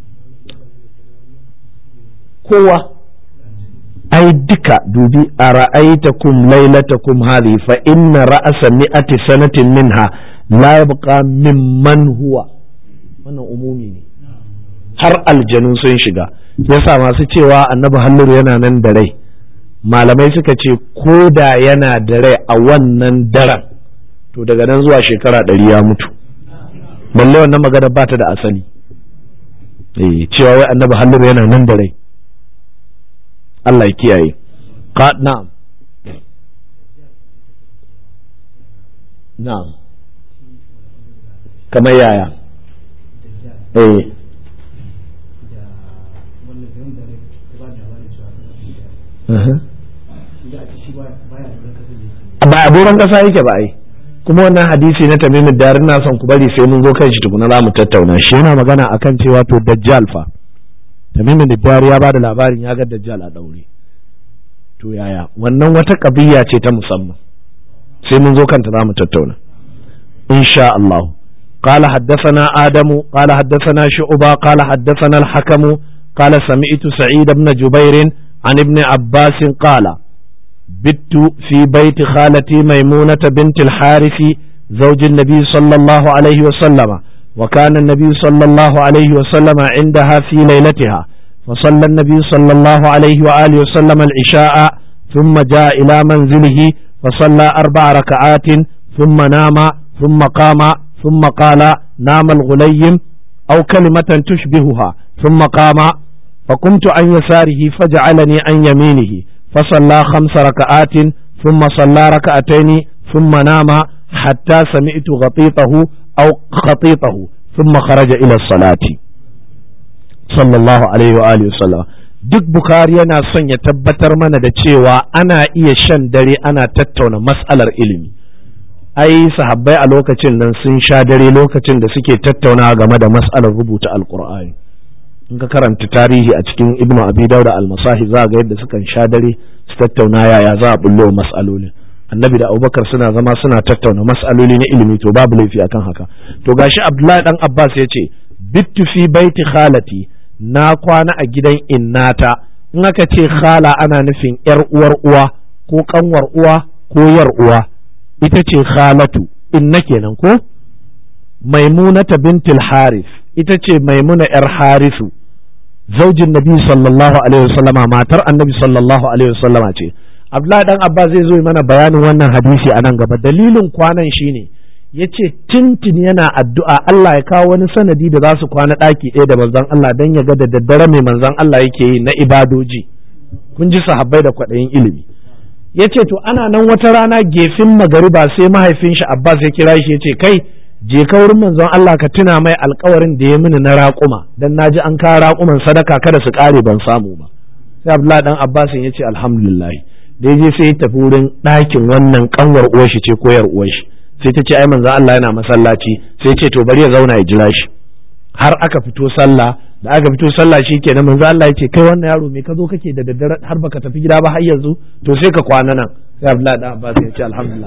kowa ai duka dubi a ra'aitakum lailatakum hadhi fa inna ra'asa mi'ati sanatin minha la yabqa mimman huwa wannan umumi ne har aljanu sun shiga yasa masu cewa annabi halluru yana nan da rai malamai suka ce ko da yana da rai a wannan daren to daga nan zuwa shekara ɗari ya mutu balle wannan magana ba ta da asali eh cewa wai annabi halluru yana nan da rai Allah ya kiyaye na'am na'am kamar yaya eh ba a doron kasa yake ba ai kuma wannan hadisi na tamimu dar ina son ku bari sai mun zo kan shi tukuna za mu tattauna shi yana magana akan cewa to dajjal fa tamimu dar ya bada labarin ya ga dajjal a daure to yaya wannan wata kabiya ce ta musamman sai mun zo kanta za mu tattauna insha Allah قال حدثنا آدم قال حدثنا شعبة قال حدثنا الحكم قال سمعت سعيد بن جبير عن ابن عباس قال بت في بيت خالتي ميمونة بنت الحارث زوج النبي صلى الله عليه وسلم وكان النبي صلى الله عليه وسلم عندها في ليلتها فصلى النبي صلى الله عليه وآله وسلم العشاء ثم جاء إلى منزله فصلى أربع ركعات ثم نام ثم قام ثم قال نام الغليم أو كلمة تشبهها ثم قام فقمت عن يساره فجعلني عن يمينه فصلى خمس ركعات ثم صلى ركعتين ثم نام حتى سمعت غطيطه أو خطيطه ثم خرج إلى الصلاة صلى الله عليه وآله وسلم duk Bukhari yana son ya tabbatar mana da cewa ana iya shan dare ana tattauna mas'alar ilimi ai sahabbai a lokacin nan sun sha dare lokacin da suke tattaunawa game da mas'alar rubuta alkur'ani in ka karanta tarihi a cikin ibnu abi dauda al-masahi za ga yadda sukan sha dare su tattauna yaya za a bullo mas'alolin annabi da abubakar suna zama suna tattauna mas'aloli na ilimi to babu laifi akan haka to gashi abdullahi dan abbas ya ce bittu fi baiti khalati na kwana a gidan innata in aka ce khala ana nufin yar uwar uwa ko kanwar uwa ko yar uwa ita ce khalatu inna kenan ko maimunata bintul haris ita ce maimuna yar harisu zaujin nabi sallallahu alaihi wasallama matar annabi sallallahu alaihi wasallama ce abdullahi dan abba zai zo mana bayanin wannan hadisi a nan gaba dalilin kwanan shine ya ce tintin yana addu'a Allah ya kawo wani sanadi da za su kwana ɗaki ɗaya da manzon Allah don ya ga da daddare mai manzon Allah yake yi na ibadoji kun ji sahabbai da kwaɗayin ilimi ya ce to ana nan wata rana gefin magariba sai mahaifin shi Abbas ya kira shi ya ce kai je ka wurin manzon Allah ka tuna mai alkawarin da ya mini na raƙuma dan naji an kawo raƙuman sadaka kada su ƙare ban samu ba sai Abdullahi dan Abbas ya ce alhamdulillah da ya je sai ya tafi wurin ɗakin wannan kanwar uwar shi ce koyar uwar shi sai ta ce ai manzon Allah yana masallaci sai ce to bari ya zauna ya jira shi har aka fito sallah da aka fito sallah shi kenan manzo Allah ya ce kai wannan yaro me ka zo kake da daddare har baka tafi gida ba har yanzu to sai ka kwana nan sai Abdullahi dan Abbas ya ce alhamdulillah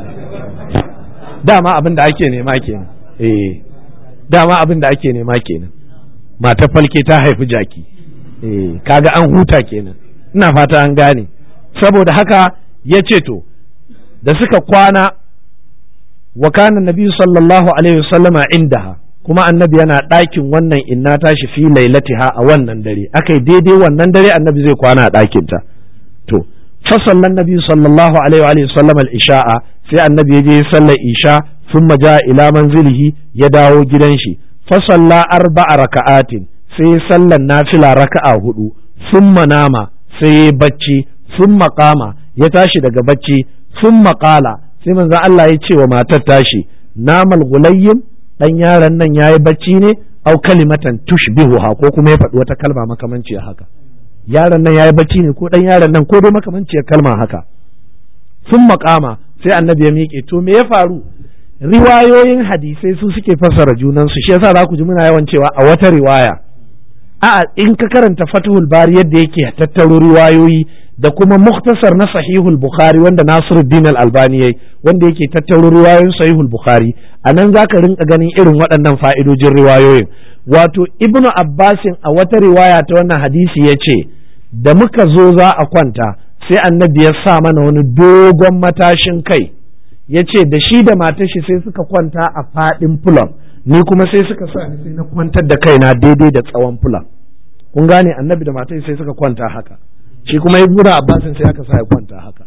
dama abin da ake nema kenan eh dama abin da ake nema kenan mata falke ta haifi jaki eh kaga an huta kenan ina fata an gane saboda haka ya ce to da suka kwana wa kana nabi sallallahu alaihi wasallama indaha kuma annabi yana ɗakin wannan inna tashi fi lailatiha a wannan dare akai daidai wannan dare annabi zai kwana a ɗakin ta to fasallan nabi sallallahu alaihi wa sallam al-isha'a sai annabi ya je sallar isha thumma ja ila manzilihi ya dawo gidan shi fasalla arba'a raka'atin sai sallan nafila raka'a hudu thumma nama sai ya bacci thumma qama ya tashi daga bacci thumma qala sai manzo Allah ya ce wa matar tashi namal gulayyim dan yaron nan yayi bacci ne au kalimatan tushbihuha ko kuma ya faɗi wata kalma makamanciyar haka yaron nan yayi bacci ne ko dan yaron nan ko dai makamanciyar kalma haka sun makama sai annabi ya miƙe to me ya faru riwayoyin hadisai su suke fassara junansu shi yasa za ku ji muna yawan cewa a wata riwaya a in ka karanta fathul bari yadda yake tattaro riwayoyi da kuma muktasar na sahihul bukhari wanda nasiruddin al-albani yayi wanda yake tattaro riwayoyin sahihul bukhari a nan za ka rinka ganin irin waɗannan fa'idojin riwayoyin wato ibnu abbasin a wata riwaya ta wannan hadisi ya ce da muka zo za a kwanta sai annabi ya sa mana wani dogon matashin kai ya ce da shi da matashi sai suka kwanta a faɗin fulan ni kuma sai suka sa ni sai na kwantar da kaina daidai da tsawon fulan kun gane annabi da matashi sai suka kwanta haka shi kuma ibnu abbasin sai aka sa ya kwanta haka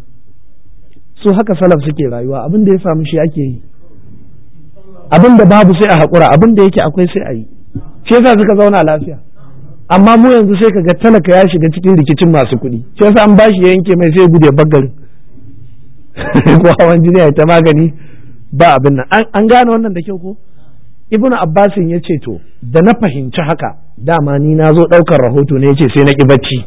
su haka salaf suke rayuwa abin da ya samu shi ake yi abin da babu sai a haƙura abin da yake akwai sai a yi shi yasa suka zauna lafiya amma mu yanzu sai ka ga talaka ya shiga cikin rikicin masu kuɗi shi yasa an bashi ya yanke mai sai ya gude baggarin ko hawan jini ya ta magani ba abin nan an gane wannan da kyau ko ibnu abbasin ya ce to da na fahimci haka dama ni na zo ɗaukar rahoto ne ya ce sai na ƙi bacci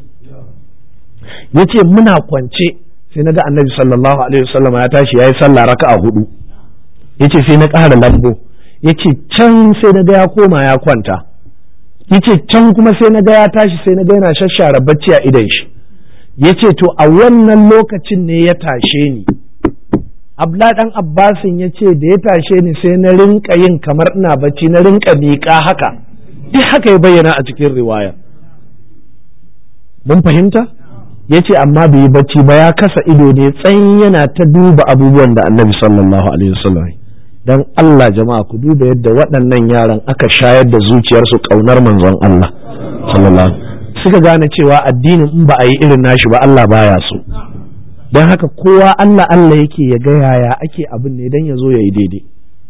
ya ce muna kwance sai na ga annabi sallallahu alaihi wasallam ya tashi ya yi sallah raka'a hudu yace sai na ƙara lambo yace can sai na ga ya koma ya kwanta yace can kuma sai na ga ya tashi sai na ga yana shashara bacci a idan shi yace to a wannan lokacin ne ya tashe ni abla dan abbasin ya ce da ya tashe ni sai na rinka yin kamar ina bacci na rinka miƙa haka duk haka ya bayyana a cikin riwaya mun fahimta ya ce amma bai yi bacci ba ya kasa ido ne tsayin yana ta duba abubuwan da annabi sallallahu alaihi wasallam dan Allah jama'a ku duba yadda waɗannan yaran aka shayar da zuciyarsu ƙaunar manzon Allah sallallahu suka gane cewa addinin in ba a yi irin nashi ba Allah baya so don haka kowa Allah Allah yake ya ga yaya ake abin ne don ya zo ya yi daidai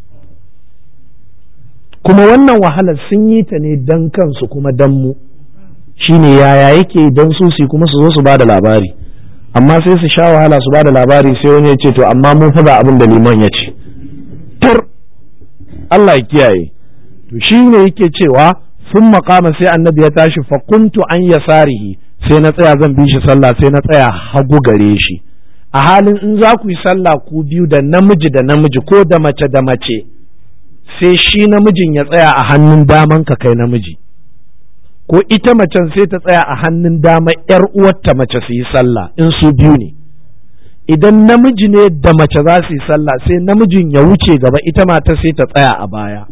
kuma wannan wahalar sun yi ta ne don kansu kuma don mu shine yaya yake don su su kuma su zo su ba da labari amma sai su sha wahala su ba da labari sai wani ya ce to amma mun faɗa abin da liman ya ce tur Allah ya kiyaye to shi ne yake cewa sun makama sai annabi ya tashi fa kuntu an yasarihi sai na tsaya zan bi shi sallah sai na tsaya hagu gare shi a halin in za ku yi sallah ku biyu da namiji da namiji ko da mace da mace sai shi namijin ya tsaya a hannun daman ka kai namiji ko ita macen sai ta tsaya a hannun dama yar uwarta mace su yi sallah in su biyu ne idan namiji ne da mace za su yi sallah sai namijin ya wuce gaba ita mata sai ta tsaya a baya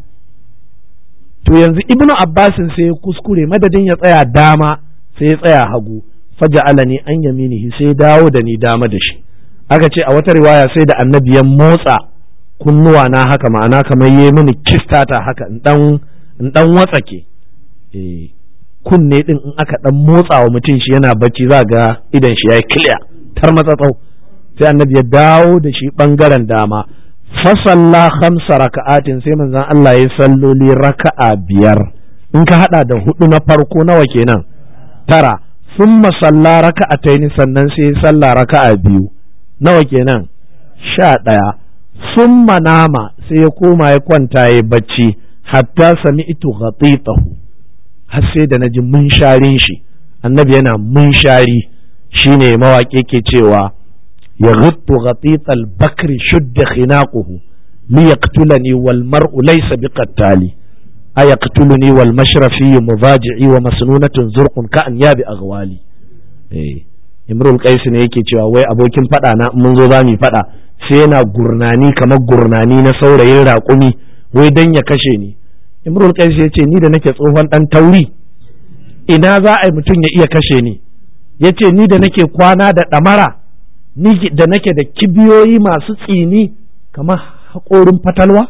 to yanzu ibnu abbasin sai ya kuskure madadin ya tsaya dama sai ya tsaya hagu faja'alani an yaminihi sai dawo da ni dama da shi aka ce a wata riwaya sai da annabi ya motsa kunnuwa na haka ma'ana kamar yi mini kistata haka in dan in dan watsake eh kunne din in aka dan motsa wa mutum shi yana bacci za ga idan shi yayi clear tar matsatsau sai annabi ya dawo da shi bangaren dama fasalla khamsa raka'atin sai manzon Allah ya salloli raka'a biyar in ka hada da hudu na farko nawa kenan tara thumma salla raka'ataini sannan sai ya salla raka'a biyu nawa kenan sha ɗaya summa nama sai ya koma ya kwanta ya bacci hatta sami'tu ghatitahu har sai da naji munsharin shi annabi yana munshari shine mawaƙi ke cewa ya ghittu ghatital bakri shudda khinaquhu li yaqtulani wal mar'u laysa biqattali ayaqtuluni wal mashrafi mudaji'i wa masnunatun zurqun ka an yabi aghwali eh imrul qais ne yake cewa wai abokin fada na mun zo zamu fada sai yana gurnani kamar gurnani na saurayin raƙumi wai dan ya kashe ni imrul qais ya ce ni da nake tsohon dan tauri ina za a yi mutum ya iya kashe ni ya ce ni da nake kwana da ɗamara ni da nake da kibiyoyi masu tsini kamar haƙorin fatalwa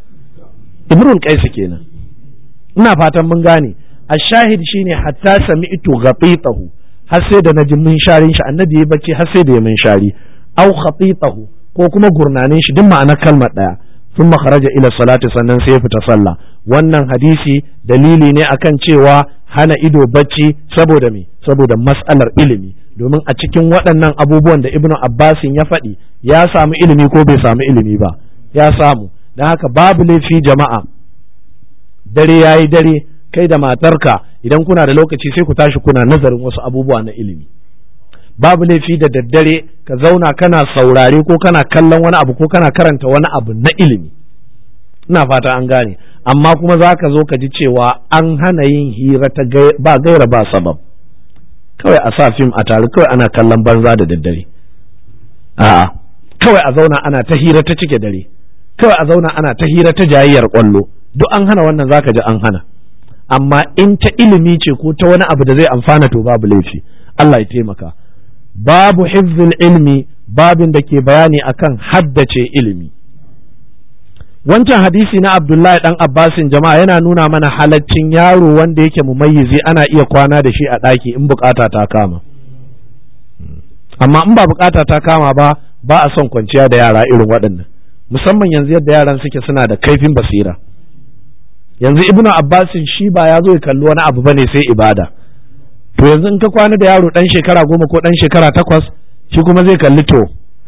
imrul qais kenan ina fatan mun gane a shahid shine hatta sami'tu ghatitahu har sai da naji mun sharin shi annabi ya bacci har sai da ya mun shari au khatitahu ko kuma gurnanin shi duk ma'anar kalmar daya sun kharaja ila salati sannan sai ya fita sallah wannan hadisi dalili ne akan cewa hana ido bacci saboda me saboda mas'alar ilimi domin a cikin waɗannan abubuwan da ibnu abbasin ya faɗi ya samu ilimi ko bai samu ilimi ba ya samu don haka babu laifi jama'a dare yayi dare kai da matarka idan kuna da lokaci sai ku tashi kuna nazarin wasu abubuwa na ilimi babu laifi da daddare ka zauna kana saurare ko kana kallon wani abu ko kana karanta wani abu na ilimi ina fata an gane amma kuma za ka zo ka ji cewa an hana yin hira ta ba gaira ba sabab kawai a sa fim a tare kawai ana kallon banza da daddare a'a kawai a zauna ana ta hira ta cike dare kawai a zauna ana ta hira ta jayayyar kwallo duk an hana wannan zaka ji an hana amma in ta ilimi ce ko ta wani abu da zai amfana to babu laifi Allah ya taimaka babu hifzul ilmi babin da ke bayani akan haddace ilimi wancan hadisi na Abdullahi dan Abbasin jama'a yana nuna mana halaccin yaro wanda yake mumayyizi ana iya kwana da shi a ɗaki in bukata ta kama amma in ba bukata ta kama ba ba a son kwanciya da yara irin waɗannan musamman yanzu yadda yaran suke suna da kaifin basira yanzu ibnu abbasin shi ba ya zo ya kalli wani abu bane sai ibada to yanzu in ka kwana da yaro dan shekara goma ko dan shekara takwas shi kuma zai kalli to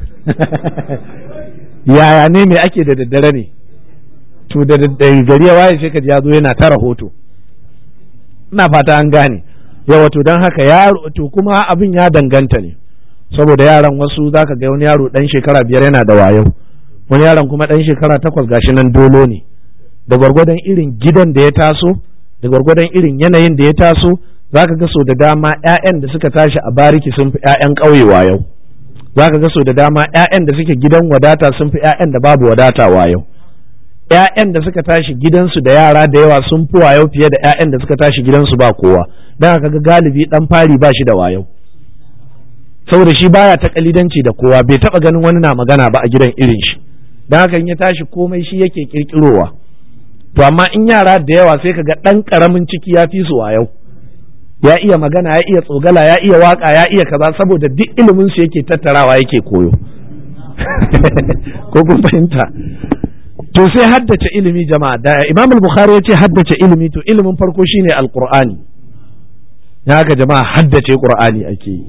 yaya ne me ake da daddare ne to da gari ya waye sai ka ji ya zo yana ta rahoto ina fata an gane yawa to don haka yaro to kuma abin ya danganta ne saboda yaran wasu zaka ga wani yaro dan shekara biyar yana da wayo wani yaron kuma ɗan shekara takwas gashi nan dolo ne da gwargwadon irin gidan da ya taso da gwargwadon irin yanayin da ya taso za ka ga so da dama 'ya'yan da suka tashi a bariki sun fi 'ya'yan ƙauyewa yau za ka ga so da dama 'ya'yan da suke gidan wadata sun fi 'ya'yan da babu wadata yau ‘ya'yan da suka tashi gidansu da yara da yawa sun fi wayo fiye da ‘ya'yan da suka tashi gidansu ba kowa don haka ga galibi ɗan fari ba shi da wayo saboda shi baya ta kalidanci da kowa bai taɓa ganin wani na magana ba a gidan irin shi don haka in ya tashi komai shi yake kirkirowa to amma in yara da yawa sai ka ga ɗan ƙaramin ciki ya fi su wayo ya iya magana ya iya tsogala ya iya waka ya iya kaza saboda duk ilimin su yake tattarawa yake koyo ko kun fahimta to sai haddace ilimi jama'a da imam al-bukhari ya ce haddace ilimi to ilimin farko shine alqur'ani ya haka jama'a haddace qur'ani ake yi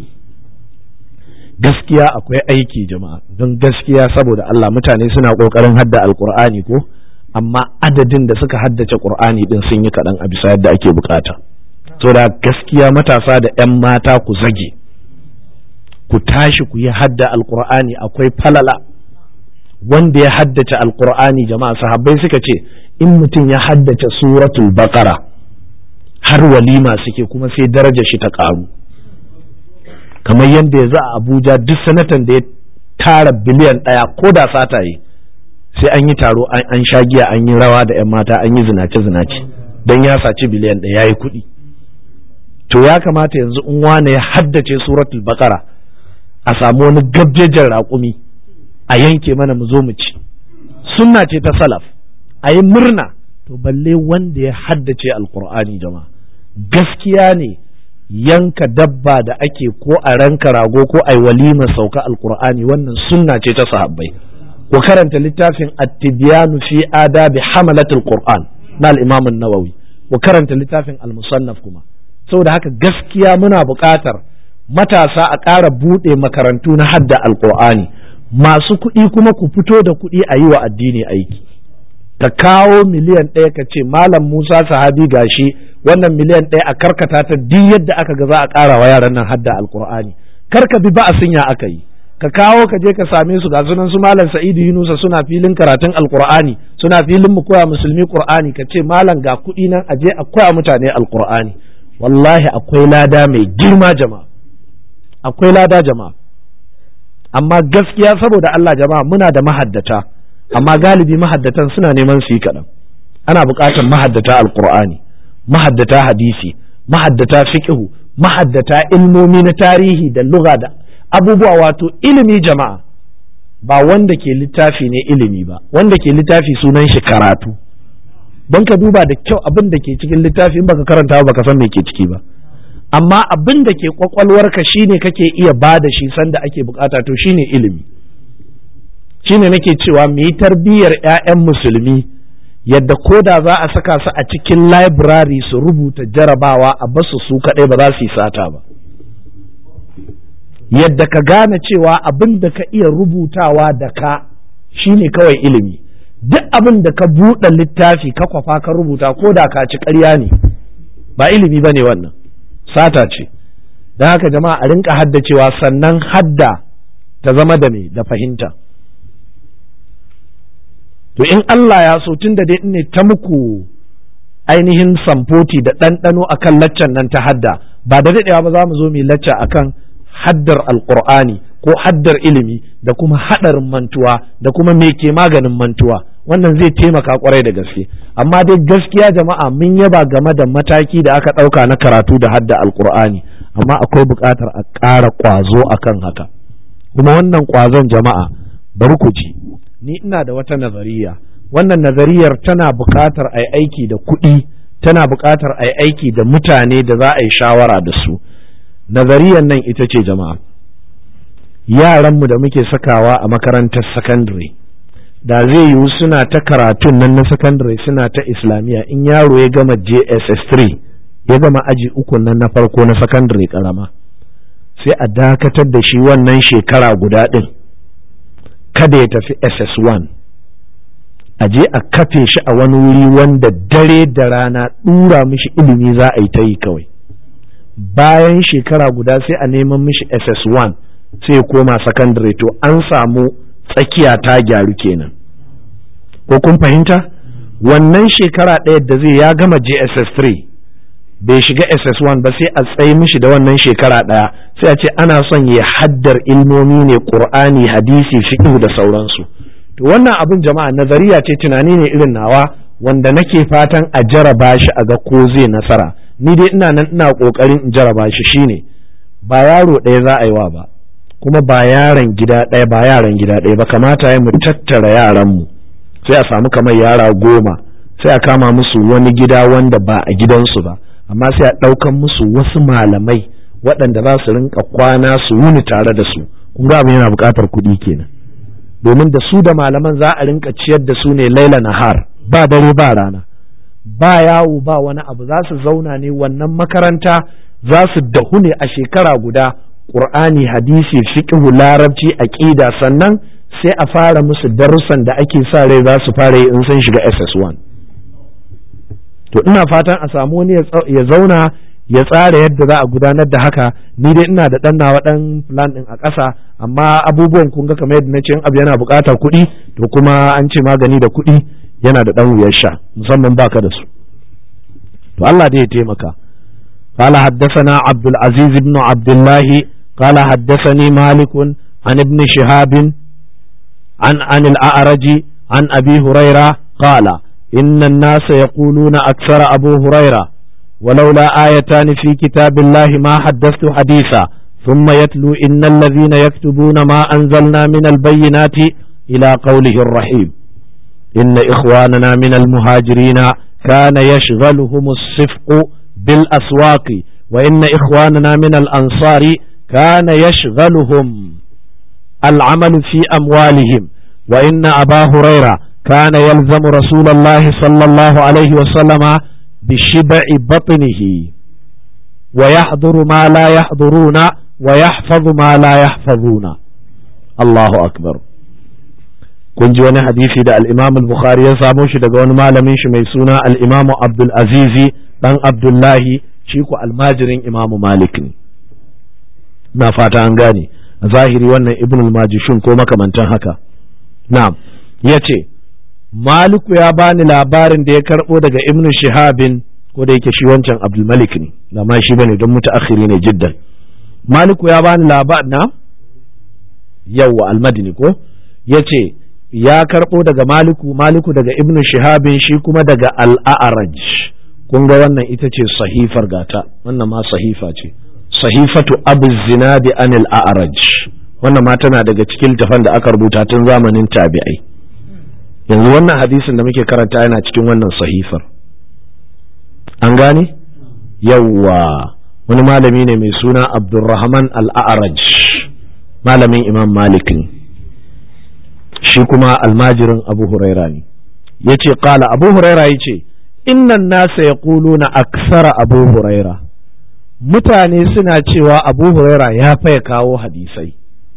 gaskiya akwai aiki jama'a don gaskiya saboda Allah mutane suna kokarin hadda alqur'ani ko amma adadin da suka haddace qur'ani din sun yi kaɗan a bisa yadda ake bukata to da gaskiya matasa da 'yan mata ku zage ku tashi ku yi hadda alqur'ani akwai falala wanda ya haddace alkur'ani jama'a sahabbai suka ce in mutum ya haddace suratul baqara har walima suke kuma sai daraja shi ta karu kamar yadda ya za a abuja duk sanatan da ya tara biliyan ɗaya ko da sata yi sai an yi taro an sha giya an yi rawa da 'yan mata an yi zinace zinace don ya saci biliyan ɗaya ya yi kuɗi to ya kamata yanzu in wane ya haddace suratul baqara a samu wani gabjejen raƙumi a yanke mana mu zo mu ci sunna ce ta salaf a yi murna to balle wanda ya haddace alkur'ani jama'a gaskiya ne yanka dabba da ake ko a ranka rago ko a yi walima sauka alkur'ani wannan sunna ce ta sahabbai ku karanta littafin at-tibyanu fi adabi hamalatul qur'an na al-imam an-nawawi ku karanta littafin al-musannaf kuma saboda haka gaskiya muna buƙatar matasa a ƙara buɗe makarantu na hadda alkur'ani masu kuɗi kuma ku fito da kuɗi a yi wa addini aiki ka kawo miliyan ɗaya ka ce malam musa sahabi gashi wannan miliyan ɗaya a karkata ta duk yadda aka ga za a ƙara wa yaran nan hadda alkur'ani kar ka bi ba'asin ya aka yi ka kawo ka je ka same su ga sunan su malam sa'idu yunusa suna filin karatun alkur'ani suna filin mu koya musulmi qur'ani ka ce malam ga kuɗi nan a je a koya mutane alkur'ani wallahi akwai lada mai girma jama'a akwai lada jama'a amma gaskiya saboda Allah jama'a muna da mahaddata amma galibi mahaddatan suna neman su yi kaɗan ana buƙatar mahaddata alƙur'ani mahaddata hadisi mahaddata fiqhu mahaddata ilmomi na tarihi da lugha da abubuwa wato ilimi jama'a ba wanda ke littafi ne ilimi ba wanda ke littafi sunan shi karatu don ka duba da kyau abin da ke cikin littafi in baka karanta ba baka san me ke ciki ba amma abin da ke kwakwalwarka shine kake iya ba da shi sanda ake bukata to shine ilimi shine nake cewa mu yi tarbiyyar 'ya'yan musulmi yadda ko da za a saka su a cikin library su rubuta jarabawa a basu su kaɗai ba za su yi sata ba yadda ka gane cewa abin da ka iya rubutawa da ka shine kawai ilimi duk abin da ka buɗe littafi ka kwafa ka rubuta ko da ka ci ƙarya ne ba ilimi ba ne wannan sata ce don haka jama'a a rinka haddacewa sannan hadda ta zama da me da fahimta to in Allah ya so tun da dai ne ta muku ainihin samfoti da ɗanɗano akan laccan nan ta hadda ba da daɗewa ba za mu zo mu lacca akan haddar alƙur'ani ko haddar ilimi da kuma haɗarin mantuwa da kuma me ke maganin mantuwa wannan zai taimaka kwarai da gaske amma dai gaskiya jama'a mun yaba game da mataki da aka ɗauka na karatu da hadda alƙur'ani amma akwai buƙatar a ƙara ƙwazo akan haka kuma wannan ƙwazon jama'a bari ku ji ni ina da wata nazariya wannan nazariyar tana buƙatar a aiki da kuɗi tana buƙatar a aiki da mutane da za a yi shawara da su nazariyar nan ita ce jama'a yaranmu da muke sakawa a makarantar sakandare da zai yiwu suna ta karatun nan na sakandare suna ta islamiyya in yaro ya gama jss3 ya gama aji uku nan na farko na sakandare karama sai a dakatar da shi wannan shekara guda ɗin kada ya tafi ss1 a je a kafe shi a wani wuri wanda dare da rana ɗura mishi ilimi za a yi ta yi kawai bayan shekara guda sai a neman mishi ss1 sai koma sakandare to an samu tsakiya ta gyaru kenan ko kun fahimta wannan shekara ɗaya da zai ya gama JSS 3 bai shiga SS1 ba sai a tsaye mishi da wannan shekara ɗaya sai a ce ana son ya haddar ilmomi ne ƙur'ani hadisi fiqh da sauransu to wannan abin jama'a nazariya ce tunani ne irin nawa wanda nake fatan a jaraba shi a ga ko zai nasara ni dai ina nan ina ƙoƙarin in jaraba shi shine ba yaro ɗaya za a yi wa ba kuma ba yaron gida ɗaya ba yaran gida ɗaya ba kamata ya mu tattara yaranmu sai a samu kamar yara goma sai a kama musu wani gida wanda ba a gidansu ba amma sai a ɗaukan musu wasu malamai waɗanda za su rinka kwana su wuni tare da su kun ga abin yana buƙatar kuɗi kenan domin da su da malaman za a rinka ciyar da su ne laila nahar ba dare ba rana ba yawo ba wani abu za su zauna ne wannan makaranta za su dahu ne a shekara guda ƙur'ani hadisi fiqhu larabci aqida sannan sai a fara musu darussan da ake sa rai za su fara yi in sun shiga SS1 to ina fatan a samu wani ya zauna ya tsara yadda za a gudanar da haka ni dai ina da ɗan nawa ɗan plan ɗin a ƙasa amma abubuwan kun ga kamar yadda na ce abu yana buƙatar kuɗi to kuma an ce magani da kuɗi yana da ɗan wuyar sha musamman baka da su to Allah dai ya taimaka قال حدثنا عبد العزيز بن عبد الله قال حدثني مالك عن ابن شهاب عن عن الأعرج عن أبي هريرة قال إن الناس يقولون أكثر أبو هريرة ولولا آيتان في كتاب الله ما حدثت حديثا ثم يتلو إن الذين يكتبون ما أنزلنا من البينات إلى قوله الرحيم إن إخواننا من المهاجرين كان يشغلهم الصفق بالأسواق وإن إخواننا من الأنصار كان يشغلهم العمل في أموالهم وإن أبا هريرة كان يلزم رسول الله صلى الله عليه وسلم بشبع بطنه ويحضر ما لا يحضرون ويحفظ ما لا يحفظون الله أكبر kun ji wani hadisi da al-Imam al-Bukhari ya samo shi daga wani malamin shi mai suna al-Imam Abdul Azizi dan Abdullahi shi ku almajirin Imam Malik ne na fata an gane a zahiri wannan Ibn al-Majishun ko makamantan haka na'am yace Maliku ya bani labarin da ya karbo daga Ibn Shihabin ko da yake shi wancan Abdul Malik ne da ma shi bane don mutaakhiri ne jiddan Maliku ya bani labarin na yawa al-Madini ko yace ya karɓo daga maliku maliku daga ibnu shihabin shi kuma daga al'a'araj kun ga wannan ita ce sahifar gata wannan ma sahifa ce sahifatu abu zinadi anil a'araj wannan ma tana daga cikin tafan da aka rubuta tun zamanin tabi'ai yanzu wannan hadisin da muke karanta yana cikin wannan sahifar an gane yawwa wani malami ne mai suna abdulrahman al'a'araj malamin imam malik ne shi kuma almajirin abu huraira ne ya ce kala abu huraira ya ce innan nasa ya na aksara abu huraira mutane suna cewa abu huraira ya faya kawo hadisai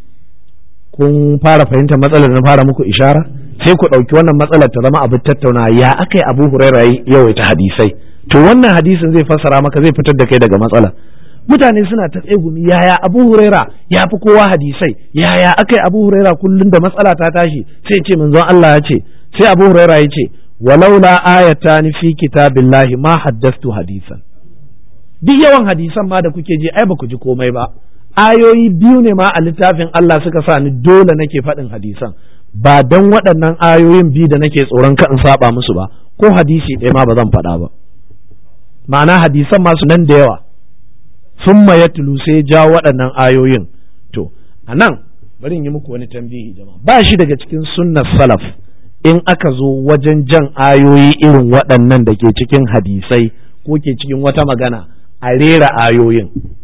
kun fara fahimta matsalar na fara muku ishara sai ku ɗauki wannan matsalar ta zama abin tattauna ya aka yi abu huraira yawaita hadisai to wannan hadisin zai fassara maka zai fitar da kai daga matsala mutane suna ta tsegumi yaya abu huraira ya fi kowa hadisai yaya aka yi abu huraira kullum da matsala ta tashi sai ce manzon Allah ya ce sai abu huraira ya ce walaula ayatan fi kitabillahi ma haddastu hadisan duk yawan hadisan ma da kuke ji ai ba ku ji komai ba ayoyi biyu ne ma a littafin Allah suka sa ni dole nake faɗin hadisan ba don waɗannan ayoyin biyu da nake tsoron ka in saba musu ba ko hadisi ɗaya ma ba zan faɗa ba ma'ana hadisan masu nan da yawa summa ya tulu sai ja waɗannan ayoyin to a nan bari in yi muku wani tambihi jama'a ba shi daga cikin sunnar salaf in aka zo wajen jan ayoyi irin waɗannan da ke cikin hadisai ko ke cikin wata magana a rera ayoyin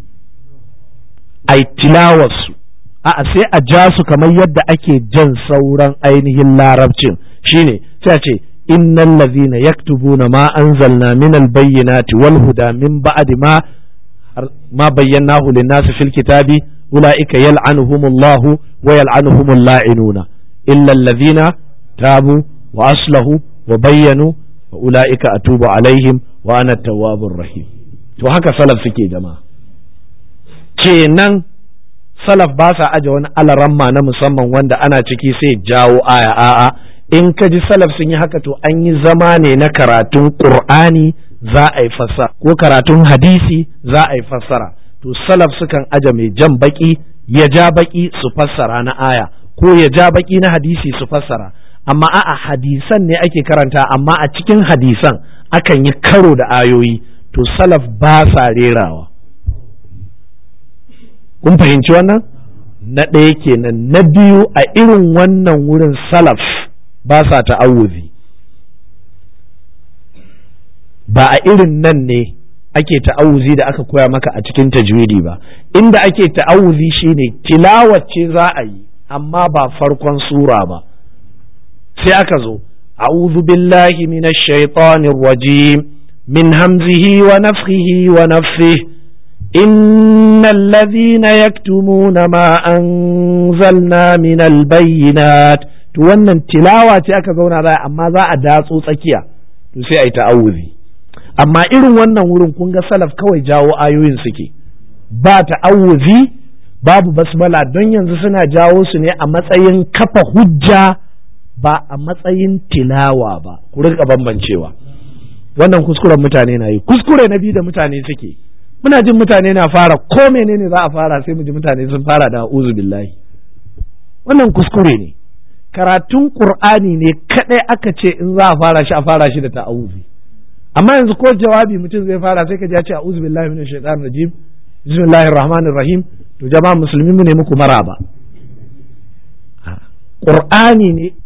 ai tilawarsu a sai a ja su kamar yadda ake jan sauran ainihin larabcin shine sai a ce innal ladhina yaktubuna ma anzalna minal bayyinati wal huda min ba'di ma ما بيناه للناس في الكتاب أولئك يلعنهم الله ويلعنهم اللاعنون إلا الذين تابوا وأصلحوا وبينوا وأولئك أتوب عليهم وأنا التواب الرحيم to haka salaf suke jama'a kenan salaf ba sa aje wani alaramma na musamman wanda ana ciki sai jawo aya a'a in ka ji salaf sun yi haka to an yi zama ne na karatun qur'ani za a yi fassara ko karatun hadisi za a yi fassara to salaf sukan aje mai jan baki ya ja baki su fassara na aya ko ya ja baki na hadisi su fassara amma a'a hadisan ne ake karanta amma a cikin hadisan akan yi karo da ayoyi to salaf ba sa rerawa kun fahimci wannan na ɗaya kenan na biyu a irin wannan wurin salaf ba sa ta'awuzi ba a irin nan ne ake ta'awuzi da aka koya maka a cikin tajwidi ba inda ake ta'awuzi shine tilawacce za a yi amma ba farkon sura ba sai aka zo a'udhu billahi minash shaitanir rajim min hamzihi wa nafthihi wa nafthihi إن الذين يكتمون ما أنزلنا من البينات to wannan tilawa ce aka zauna za amma za a datso tsakiya to sai a yi ta'awuzi amma irin wannan wurin kun ga salaf kawai jawo ayoyin suke ba ta'awuzi babu basmala don yanzu suna jawo su ne a matsayin kafa hujja ba a matsayin tilawa ba ku rinka bambancewa wannan kuskuren mutane na yi kuskure na biyu da mutane suke muna jin mutane na fara ko menene za a fara sai mu ji mutane sun fara da uzu billahi wannan kuskure ne karatun qur'ani ne kadai aka ce in za a fara shi a fara shi da ta'awuzi amma yanzu ko jawabi mutum zai fara sai ka ji ya ce a'udhu billahi minash shaitanir rajim bismillahir rahmanir rahim to jama'a musulmi mu ne muku maraba qur'ani ne